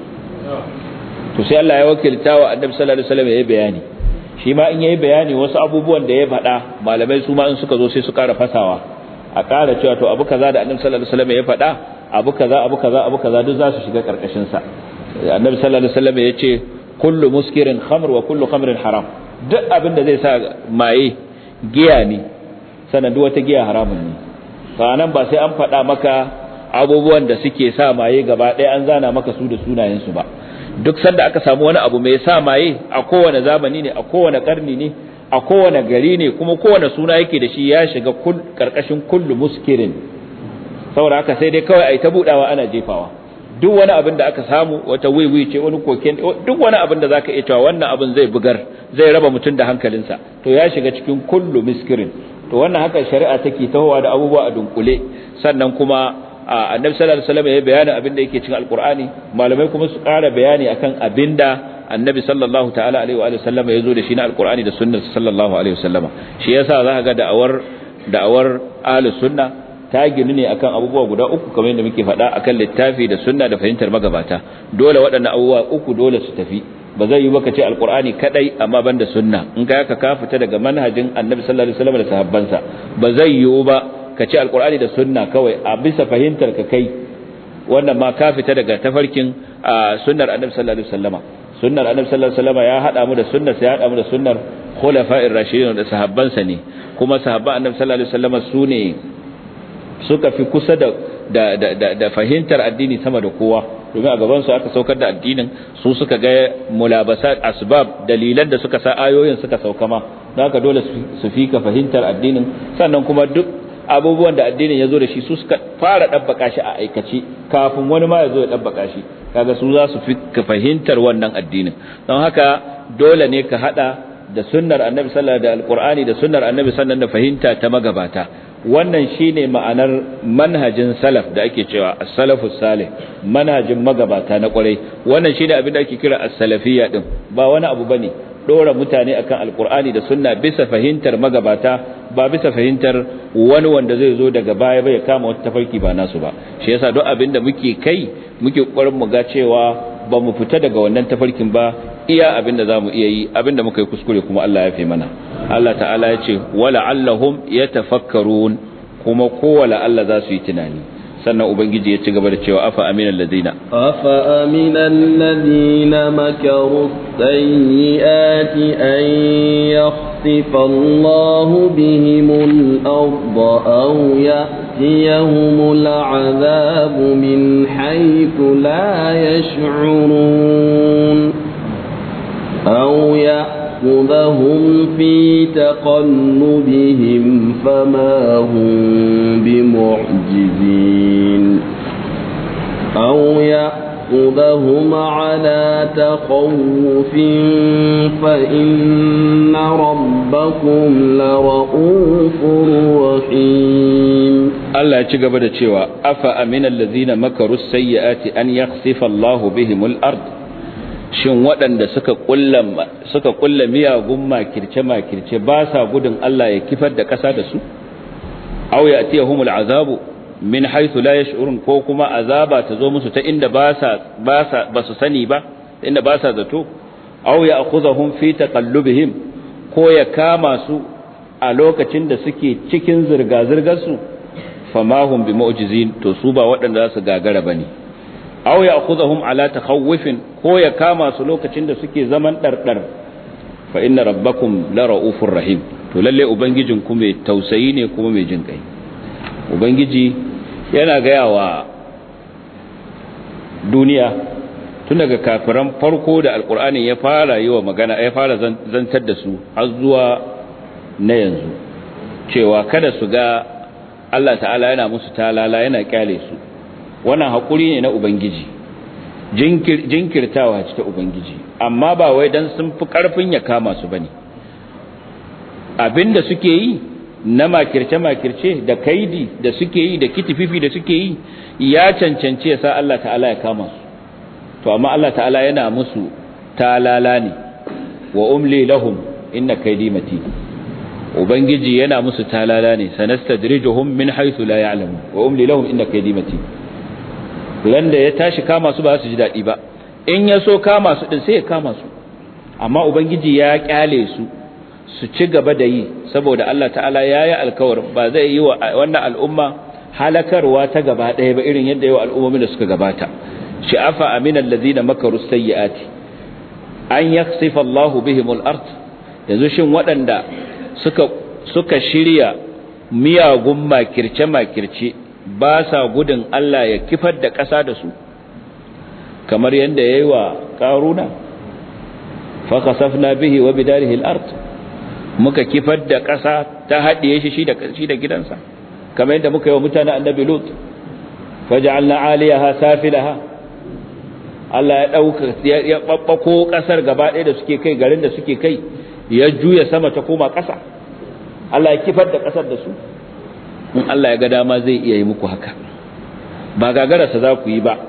to sai Allah ya wakilta wa annabi sallallahu alaihi wasallam yayi bayani shi ma in yayi bayani wasu abubuwan da ya faɗa malamai su ma in suka zo sai su ƙara fasawa a ƙara cewa to abu kaza da annabi sallallahu alaihi wasallam ya faɗa abu kaza abu kaza abu kaza duk za su shiga karkashin sa annabi sallallahu alaihi wasallam ya ce kullu muskirin khamr wa kullu khamrin haram duk abin da zai sa maye giya ne sanan duk wata giya haramun ne sanan ba sai an faɗa maka abubuwan da suke sa maye gaba ɗaya an zana maka su da sunayen su ba duk sanda aka samu wani abu mai sa maye a kowane zamani ne a kowane karni ne a kowane gari ne kuma kowane suna yake da shi ya shiga karkashin kullu muskirin saboda haka sai dai kawai ai ta budawa ana jefawa duk wani abin da aka samu wata wiwi ce wani koken duk wani abin da zaka iya cewa wannan abin zai bugar zai raba mutum da hankalinsa to ya shiga cikin kullu muskirin to wannan haka shari'a take tahowa da abubuwa a dunkule sannan kuma annabi sallallahu alaihi wasallam ya bayani abin da yake cikin alqur'ani malamai kuma su ƙara bayani akan abinda annabi sallallahu ta'ala alaihi wa sallam ya zo da shi na alqur'ani da sunnar sallallahu alaihi wasallam shi yasa za ka ga da'awar da'awar ahlus sunna ta ginu ne akan abubuwa guda uku kamar yadda muke faɗa akan littafi da sunna da fahimtar magabata dole waɗannan abubuwa uku dole su tafi ba zai yi baka ce alqur'ani kadai amma banda sunna in ka ka ka fita daga manhajin annabi sallallahu alaihi wasallam da sahabbansa ba zai yiwu ba ka ce alkur'ani da sunna kawai a bisa fahimtar ka kai wannan ma ka fita daga tafarkin sunnar annabi sallallahu alaihi wasallama sunnar annabi sallallahu alaihi wasallama ya hada mu da sunnar sai ya hada mu da sunnar khulafa'ir rashidin da sahabbansa ne kuma sahabban annabi sallallahu alaihi wasallama su ne suka fi kusa da da da da fahimtar addini sama da kowa domin a gaban su aka saukar da addinin su suka ga mulabasat asbab dalilan da suka sa ayoyin suka sauka ma don haka dole su fi ka fahimtar addinin sannan kuma duk abubuwan da addinin ya zo da shi su suka fara ɗabbaka shi a aikace kafin wani ma ya zo ya ɗabbaka shi kaga su za su fi ka fahimtar wannan addinin don haka dole ne ka haɗa da sunnar annabi sallallahu da alqur'ani da sunnar annabi sannan da fahimta ta magabata wannan shine ma'anar manhajin salaf da ake cewa as-salafus salih manhajin magabata na kwarai wannan shine abin da ake kira as-salafiyya din ba wani abu bane dora mutane akan alqur'ani da sunna bisa fahimtar magabata ba bisa fahimtar wani wanda zai zo daga baya bai kama wata tafarki ba nasu ba shi yasa duk abin da muke kai muke kokarin mu ga cewa ba mu fita daga wannan tafarkin ba iya abin da zamu iya yi abin da muka yi kuskure kuma Allah ya fi mana Allah ta'ala ya ce wala allahum yatafakkarun kuma kowa Allah za su yi tunani sannan ubangiji ya ci gaba da cewa afa aminal ladina afa aminal ladina makaru sayyiati an yakhsifa Allah bihimul arda aw ya'tiyahumul azab min haythu la yash'urun aw يأخذهم في تقلبهم فما هم بمعجزين أو يأخذهم على تخوف فإن ربكم لرؤوف رحيم الله يجب da cewa afa aminal ladina makaru sayyiati an yakhsifa Allahu bihimul ard shin waɗanda suka kulla suka kulla miyagun makirce makirce ba sa gudun Allah ya kifar da ƙasa da su aw ya'tiyahumul azabu min haythu la yash'urun ko kuma azaba ta zo musu ta inda ba sa ba sa ba su sani ba inda ba sa zato aw ya'khudhahum fi taqallubihim ko ya kama su a lokacin da suke cikin zirga zirgar su famahum bimu'jizin to su ba waɗanda za su gagara bane aw ya'khudhahum ala takhawufin ko ya kama su lokacin da suke zaman dardar fa inna rabbakum la raufur rahim to lalle ubangijin ku mai tausayi ne kuma mai jin kai ubangiji yana gaya wa duniya tun daga kafiran farko da alkur'ani ya fara yi wa magana ya fara zantar da su har zuwa na yanzu cewa kada su ga Allah ta'ala yana musu talala yana kyale su wannan haƙuri ne na ubangiji jinkirtawa ce ta ubangiji amma ba wai dan sun fi karfin ya kama su bane abinda suke yi na makirce-makirce da kaidi da suke yi da kitififi da suke yi ya cancance sa Allah ta'ala ya kama su to amma Allah ta'ala yana musu talala ne wa umli lahum inna kaidi mati ubangiji yana musu talala ne sanastadrijuhum min haythu la ya'lamun wa umli lahum inna kaidi mati landa ya tashi kama su ba su ji dadi ba in ya so kama su din sai ya kama su amma ubangiji ya kyale su su ci gaba da yi saboda Allah ta'ala ya yi alkawarin ba zai yi wa wannan al'umma halakarwa ta gaba ɗaya ba irin yadda yi wa al'ummomin da suka gabata sha'afa aminan lazina makaru sayyi'ati an yaksifa Allah bihimul ard yanzu shin waɗanda suka suka shirya miyagun makirce makirce ba sa gudun Allah ya kifar da ƙasa da su kamar yadda yayi wa karuna fa kasafna bihi wa bidarihi al-ard muka kifar da ƙasa ta haɗiye shi shi da shi da gidansa kamar yadda muka yi wa mutanen annabi lut faj'alna 'aliyaha safilaha Allah ya dauka ya babbako ƙasar gaba ɗaya da suke kai garin da suke kai ya juya sama ta koma ƙasa Allah ya kifar da ƙasar da su in Allah ya ga dama zai iya yi muku haka ba gagararsa za ku yi ba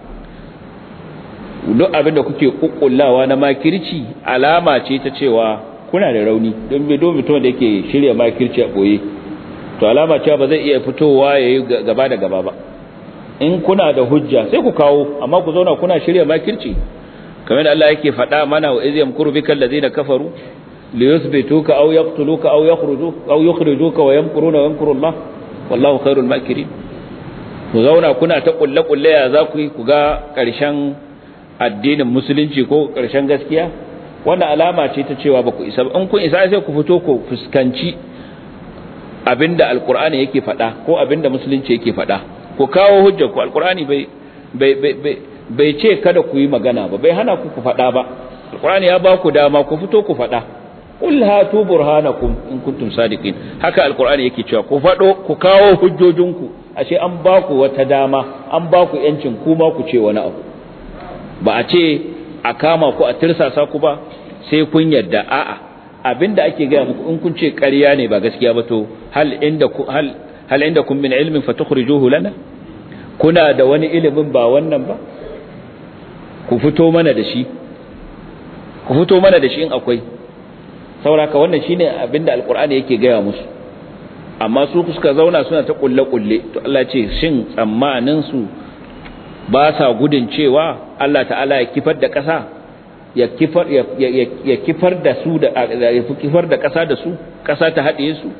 duk abin da kuke kukkullawa na makirci alama ce ta cewa kuna da rauni don bai domin mutum da yake shirya makirci a ɓoye to alama cewa ba zai iya fitowa ya yi gaba da gaba ba in kuna da hujja sai ku kawo amma ku zauna kuna shirya makirci kamar da Allah yake faɗa mana wa iz yamkuru bika allazina kafaru li yuthbituka aw yaqtuluka aw yakhrujuka aw yukhrijuka wa yamkuruna wa yamkuru Allah wallahu khairul makirin ku zauna kuna ta kulle kulle ya za ku yi ku ga ƙarshen addinin musulunci ko ƙarshen gaskiya wannan alama ce ta cewa ba ku isa in kun isa sai ku fito ku fuskanci abinda alkur'ani yake faɗa ko abinda musulunci yake faɗa ku kawo hujjar ku alkur'ani bai bai bai bai ce kada ku yi magana ba bai hana ku ku faɗa ba alkur'ani ya ba ku dama ku fito ku faɗa qul hatu burhanakum in kuntum sadiqin haka alkur'ani yake cewa ku faɗo ku kawo hujjojinku ashe an ba ku wata dama an ba ku yancin kuma ku ce wani abu ba a ce a kama ku a tirsasa ku ba sai kun yadda a'a abinda ake gaya muku in kun ce ƙarya ne ba gaskiya ba to hal inda ku hal hal inda kun min ilmin fatukhrijuhu lana kuna da wani ilimin ba wannan ba ku fito mana da shi ku fito mana da shi in akwai sauraka wannan shine abinda alqur'ani yake gaya musu amma su suka zauna suna ta kulle kulle to Allah ce shin tsammanin su ba sa gudun cewa Allah ta'ala ya kifar da ƙasa ya kifar ya kifar da su da ya kifar da ƙasa da su ƙasa ta haɗe su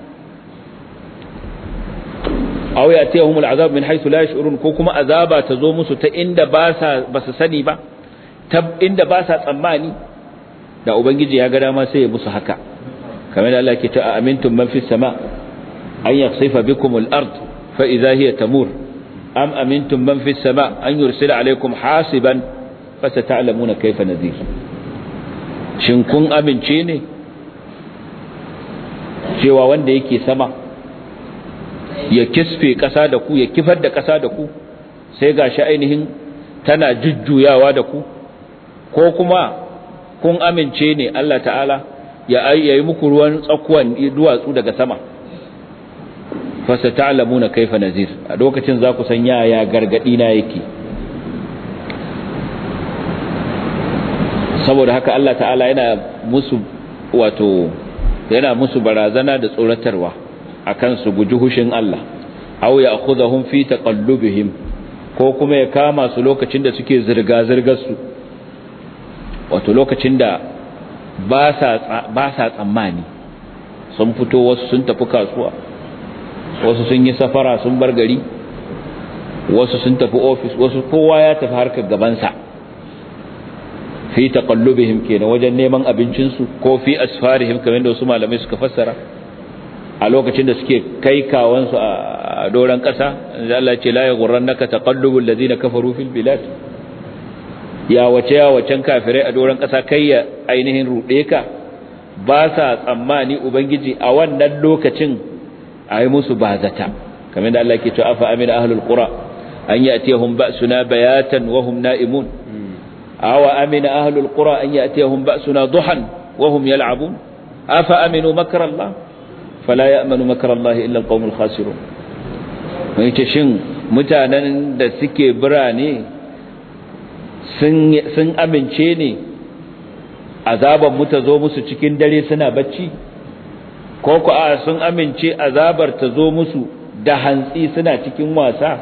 aw yatihum al'azab min haythu la yash'urun ko kuma azaba ta zo musu ta inda ba sa ba su sani ba ta inda ba sa tsammani da ubangiji ya ga dama sai ya musu haka kamar da Allah ke ta amintum man fis sama an yakhsifa bikum al-ard fa idha hiya tamur am amintum man fis sama an yursila alaykum hasiban fa sata'lamuna kayfa nadhir shin kun amince ne cewa wanda yake sama ya kisfe ƙasa da ku ya kifar da ƙasa da ku sai gashi ainihin tana jujjuyawa da ku ko kuma kun amince ne Allah ta'ala ya yi muku ruwan tsakuwan duwatsu daga sama fasa ta'lamuna kaifa nazir a lokacin za ku san yaya gargadi na yake saboda haka Allah ta'ala yana musu wato yana musu barazana da tsoratarwa akan su guji hushin Allah aw ya'khudhum fi taqallubihim ko kuma ya kama su lokacin da suke zirga zirgar su wato lokacin da ba sa ba sa tsammani sun fito wasu sun tafi kasuwa wasu sun yi safara sun bar gari wasu sun tafi office wasu kowa ya tafi harkar gabansa fi taqallubihim kenan wajen neman abincinsu ko fi asfarihim kamar da wasu malamai suka fassara a lokacin da suke kai kawansu a doron ƙasa da Allah ce la yaghurrannaka taqallubul ladina kafaru fil bilad ya wace ya wacen kafirai a doron ƙasa kai ya ainihin rude ka ba sa tsammani ubangiji a wannan lokacin a yi musu bazata kamar da Allah ke cewa afa amina ahlul qura an yatihum ba'suna bayatan wa hum na'imun awa amina ahlul qura an ya'tiyahum ba'suna duhan wa hum yal'abun afa aminu makra Allah fala ya'manu makra Allah illa alqawmul khasirun mai ce shin mutanen da suke birane sun sun amince ne azaban mu ta zo musu cikin dare suna bacci ko ku a sun amince azabar ta zo musu da hantsi suna cikin wasa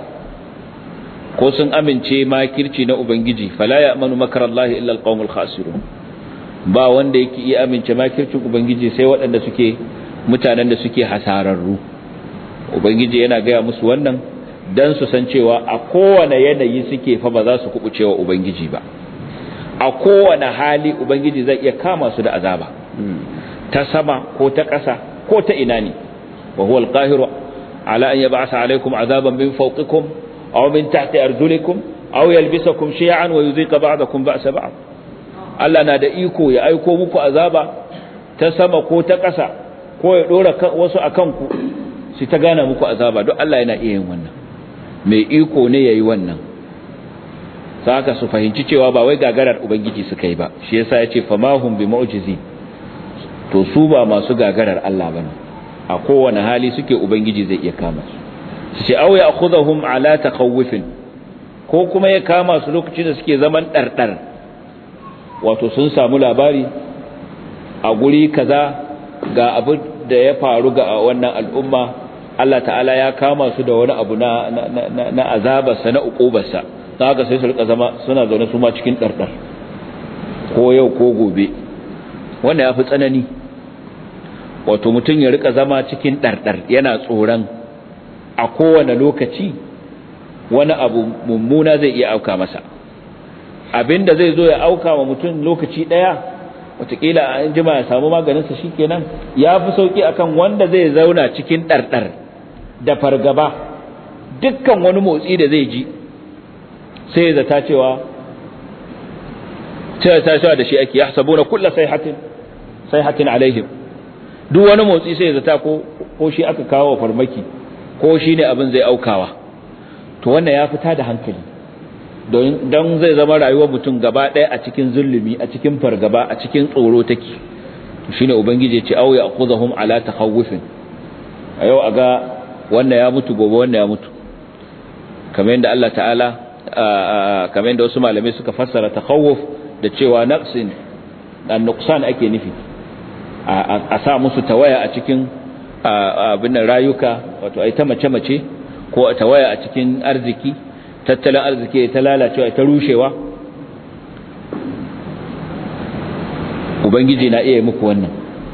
ko sun amince makirci na ubangiji fala ya'manu makarallahi illa alqaumul khasirun ba wanda yake iya amince makircin ubangiji sai waɗanda suke mutanen da suke hasararru ubangiji yana gaya musu wannan dan su san cewa a kowane yanayi suke fa ba za su kubucewa ubangiji ba a kowane hali ubangiji zai iya kama su da azaba ta sama ko ta ƙasa ko ta ina ne wa huwa alqahiru ala an yab'atha alaykum azaban min fawqikum aw min tahti arjulikum aw yalbisakum shi'an wa yudhiqa ba'dakum ba'sa ba'd Allah na da iko ya aiko muku azaba ta sama ko ta ƙasa ko ya dora wasu akan ku shi ta gana muku azaba duk Allah yana iya yin wannan mai iko ne yayi wannan saka su fahimci cewa ba wai gagarar ubangiji suka yi ba shi yasa yace famahum bi mu'jizi to su ba masu gagarar Allah bane a kowane hali suke ubangiji zai iya kama su su ce aw ya'khudhum ala takhawufin ko kuma ya kama su lokacin da suke zaman dardar wato sun samu labari a guri kaza ga abu da ya faru ga wannan al'umma Allah ta'ala ya kama su da wani abu na na na azabarsa na uqubarsa haka sai su rika zama suna zaune su ma cikin dardar ko yau ko gobe wanda ya fi tsanani wato mutum ya rika zama cikin ɗarɗar yana tsoron a kowane lokaci wani abu mummuna zai iya auka masa abinda zai zo ya auka wa mutum lokaci ɗaya watakila an jima ya samu maganinsa shi kenan ya fi sauƙi akan wanda zai zauna cikin ɗarɗar da fargaba dukkan wani motsi da zai ji sai ya zata cewa cewa ta cewa da shi ake ya sabo na kulla sai hatin alaihim duk wani motsi sai ya zata ko ko shi aka kawo farmaki ko shi ne abin zai aukawa to wannan ya fita da hankali don don zai zama rayuwar mutum gaba ɗaya a cikin zulumi a cikin fargaba a cikin tsoro take shine ubangiji ya ce aw ya'khudhum ala takhawufin a yau aga wannan ya mutu gobe wannan ya mutu kamar yadda Allah ta'ala kamar yadda wasu malamai suka fassara takhawuf da cewa naqsin dan nuqsan ake nufi a sa musu tawaya a cikin abin rayuka wato ai ta mace mace ko tawaya a cikin arziki tattalin arziki ta lalacewa ta rushewa ubangiji na iya muku wannan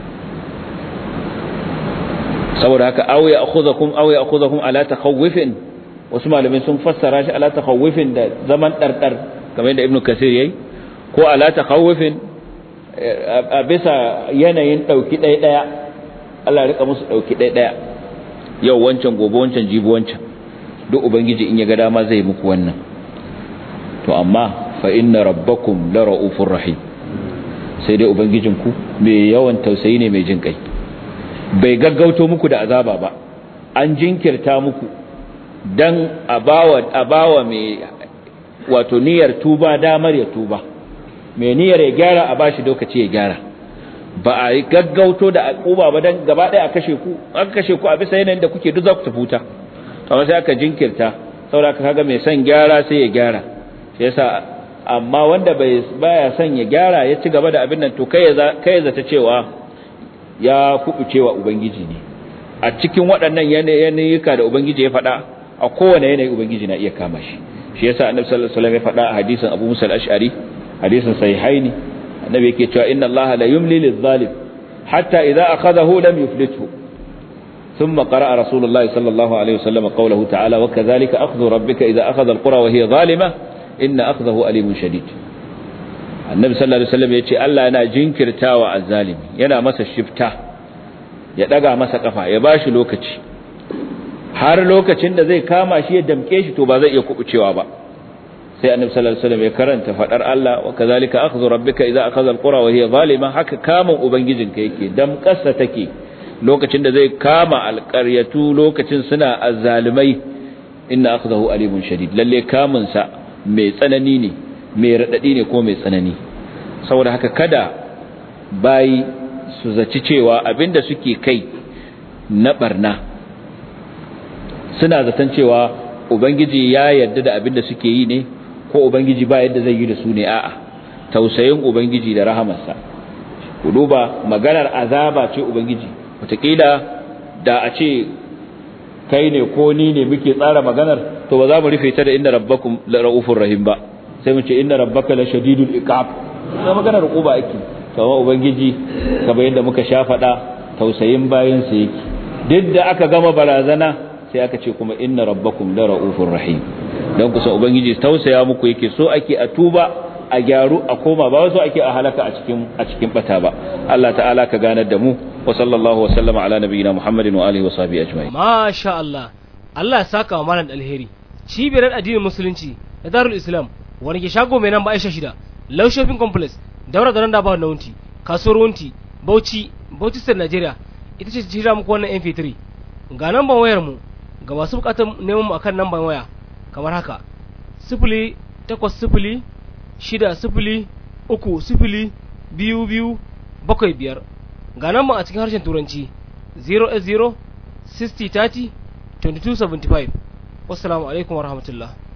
saboda haka aw ya akhudhukum aw ya akhudhukum ala takhawufin wasu malamai sun fassara shi ala takhawufin da zaman dardar kamar yadda ibnu kasir yayi ko ala takhawufin a bisa yanayin dauki ɗaya ɗaya Allah rika musu dauki ɗaya ɗaya yau wancan gobe wancan jibi wancan duk ubangiji in ya ga dama zai muku wannan to amma fa inna rabbakum la raufur rahim sai dai ubangijinku mai yawan tausayi ne mai jin kai bai gaggauto muku da azaba ba an jinkirta muku dan abawa abawa mai wato niyyar tuba damar ya tuba mai niyyar ya gyara a bashi lokaci ya gyara ba a gaggauto da akuba ba dan gaba ɗaya a kashe ku aka kashe ku a bisa yanayin da kuke duk za ku tafuta amma sai aka jinkirta saboda kaga mai son gyara sai ya gyara shi yasa amma wanda bai baya son ya gyara ya ci gaba da abin nan to kai ya kai zata cewa ya kubucewa ubangiji ne a cikin waɗannan yanayuka da ubangiji ya faɗa a kowane yanayi ubangiji na iya kama shi shi yasa annabi sallallahu alaihi wasallam ya faɗa a hadisin Abu Musa al-Ash'ari hadisin sahihaini annabi yake cewa inna Allah la yumli lidh-dhalim hatta idza akhadahu lam yuflithu ثم قرأ رسول الله صلى الله عليه وسلم قوله تعالى وكذلك أخذ ربك إذا أخذ القرى وهي ظالمة إن أخذه أليم شديد النبي صلى الله عليه وسلم يقول الله أنا جنكر تاوى الظالم ينا مسا الشفتا يدقى مسا قفا يباش لوكتي har lokacin da zai kama shi ya damke shi to ba zai iya kubucewa ba sai annabi sallallahu alaihi wasallam ya karanta fadar Allah wa kazalika akhdhu rabbika idza akhadha alqura wa hiya zalima haka kamun ubangijinka yake damƙasa take lokacin da zai kama alƙaryatu lokacin suna azzalimai inna akhdahu alimun shadid lalle kamun sa mai tsanani ne mai radadi ne ko mai tsanani saboda haka kada bayi su zaci cewa abinda suke kai na barna suna zaton cewa ubangiji ya yarda da abinda suke yi ne ko ubangiji ba yadda zai yi da su ne a'a tausayin ubangiji da rahamarsa ku duba maganar azaba ce ubangiji wataƙila da a ce kai ne ko ni ne muke tsara maganar to ba za mu rufe ta da inna rabbakum la raufur rahim ba sai mu ce inna rabbaka la shadidul iqab sai maganar uquba ake kamar ubangiji kamar yadda muka sha faɗa tausayin bayan sa yake duk da aka gama barazana sai aka ce kuma inna rabbakum la raufur rahim dan kusa ubangiji tausaya muku yake so ake a tuba a gyaru a koma ba wasu ake a halaka a cikin a cikin bata ba Allah ta'ala ka ganar da mu wa sallallahu wa sallama ala nabiyyina Muhammadin wa alihi wa sahbihi ajma'in masha Allah Allah ya saka wa malam alheri cibiyar addinin musulunci da darul islam wani ke shago mai nan ba aisha shida low shopping complex daura da randa ba na wunti kasuwar wunti bauchi bauchi state nigeria ita ce jira muku wannan mp3 ga namban wayar mu ga masu bukatar neman mu akan namban waya kamar haka sifili takwas sifili shida sifili uku sifili biyu biyu bakwai biyar ga nan a cikin harshen turanci 0 0 60 30 22 75 wassalamu alaikum warahmatullahi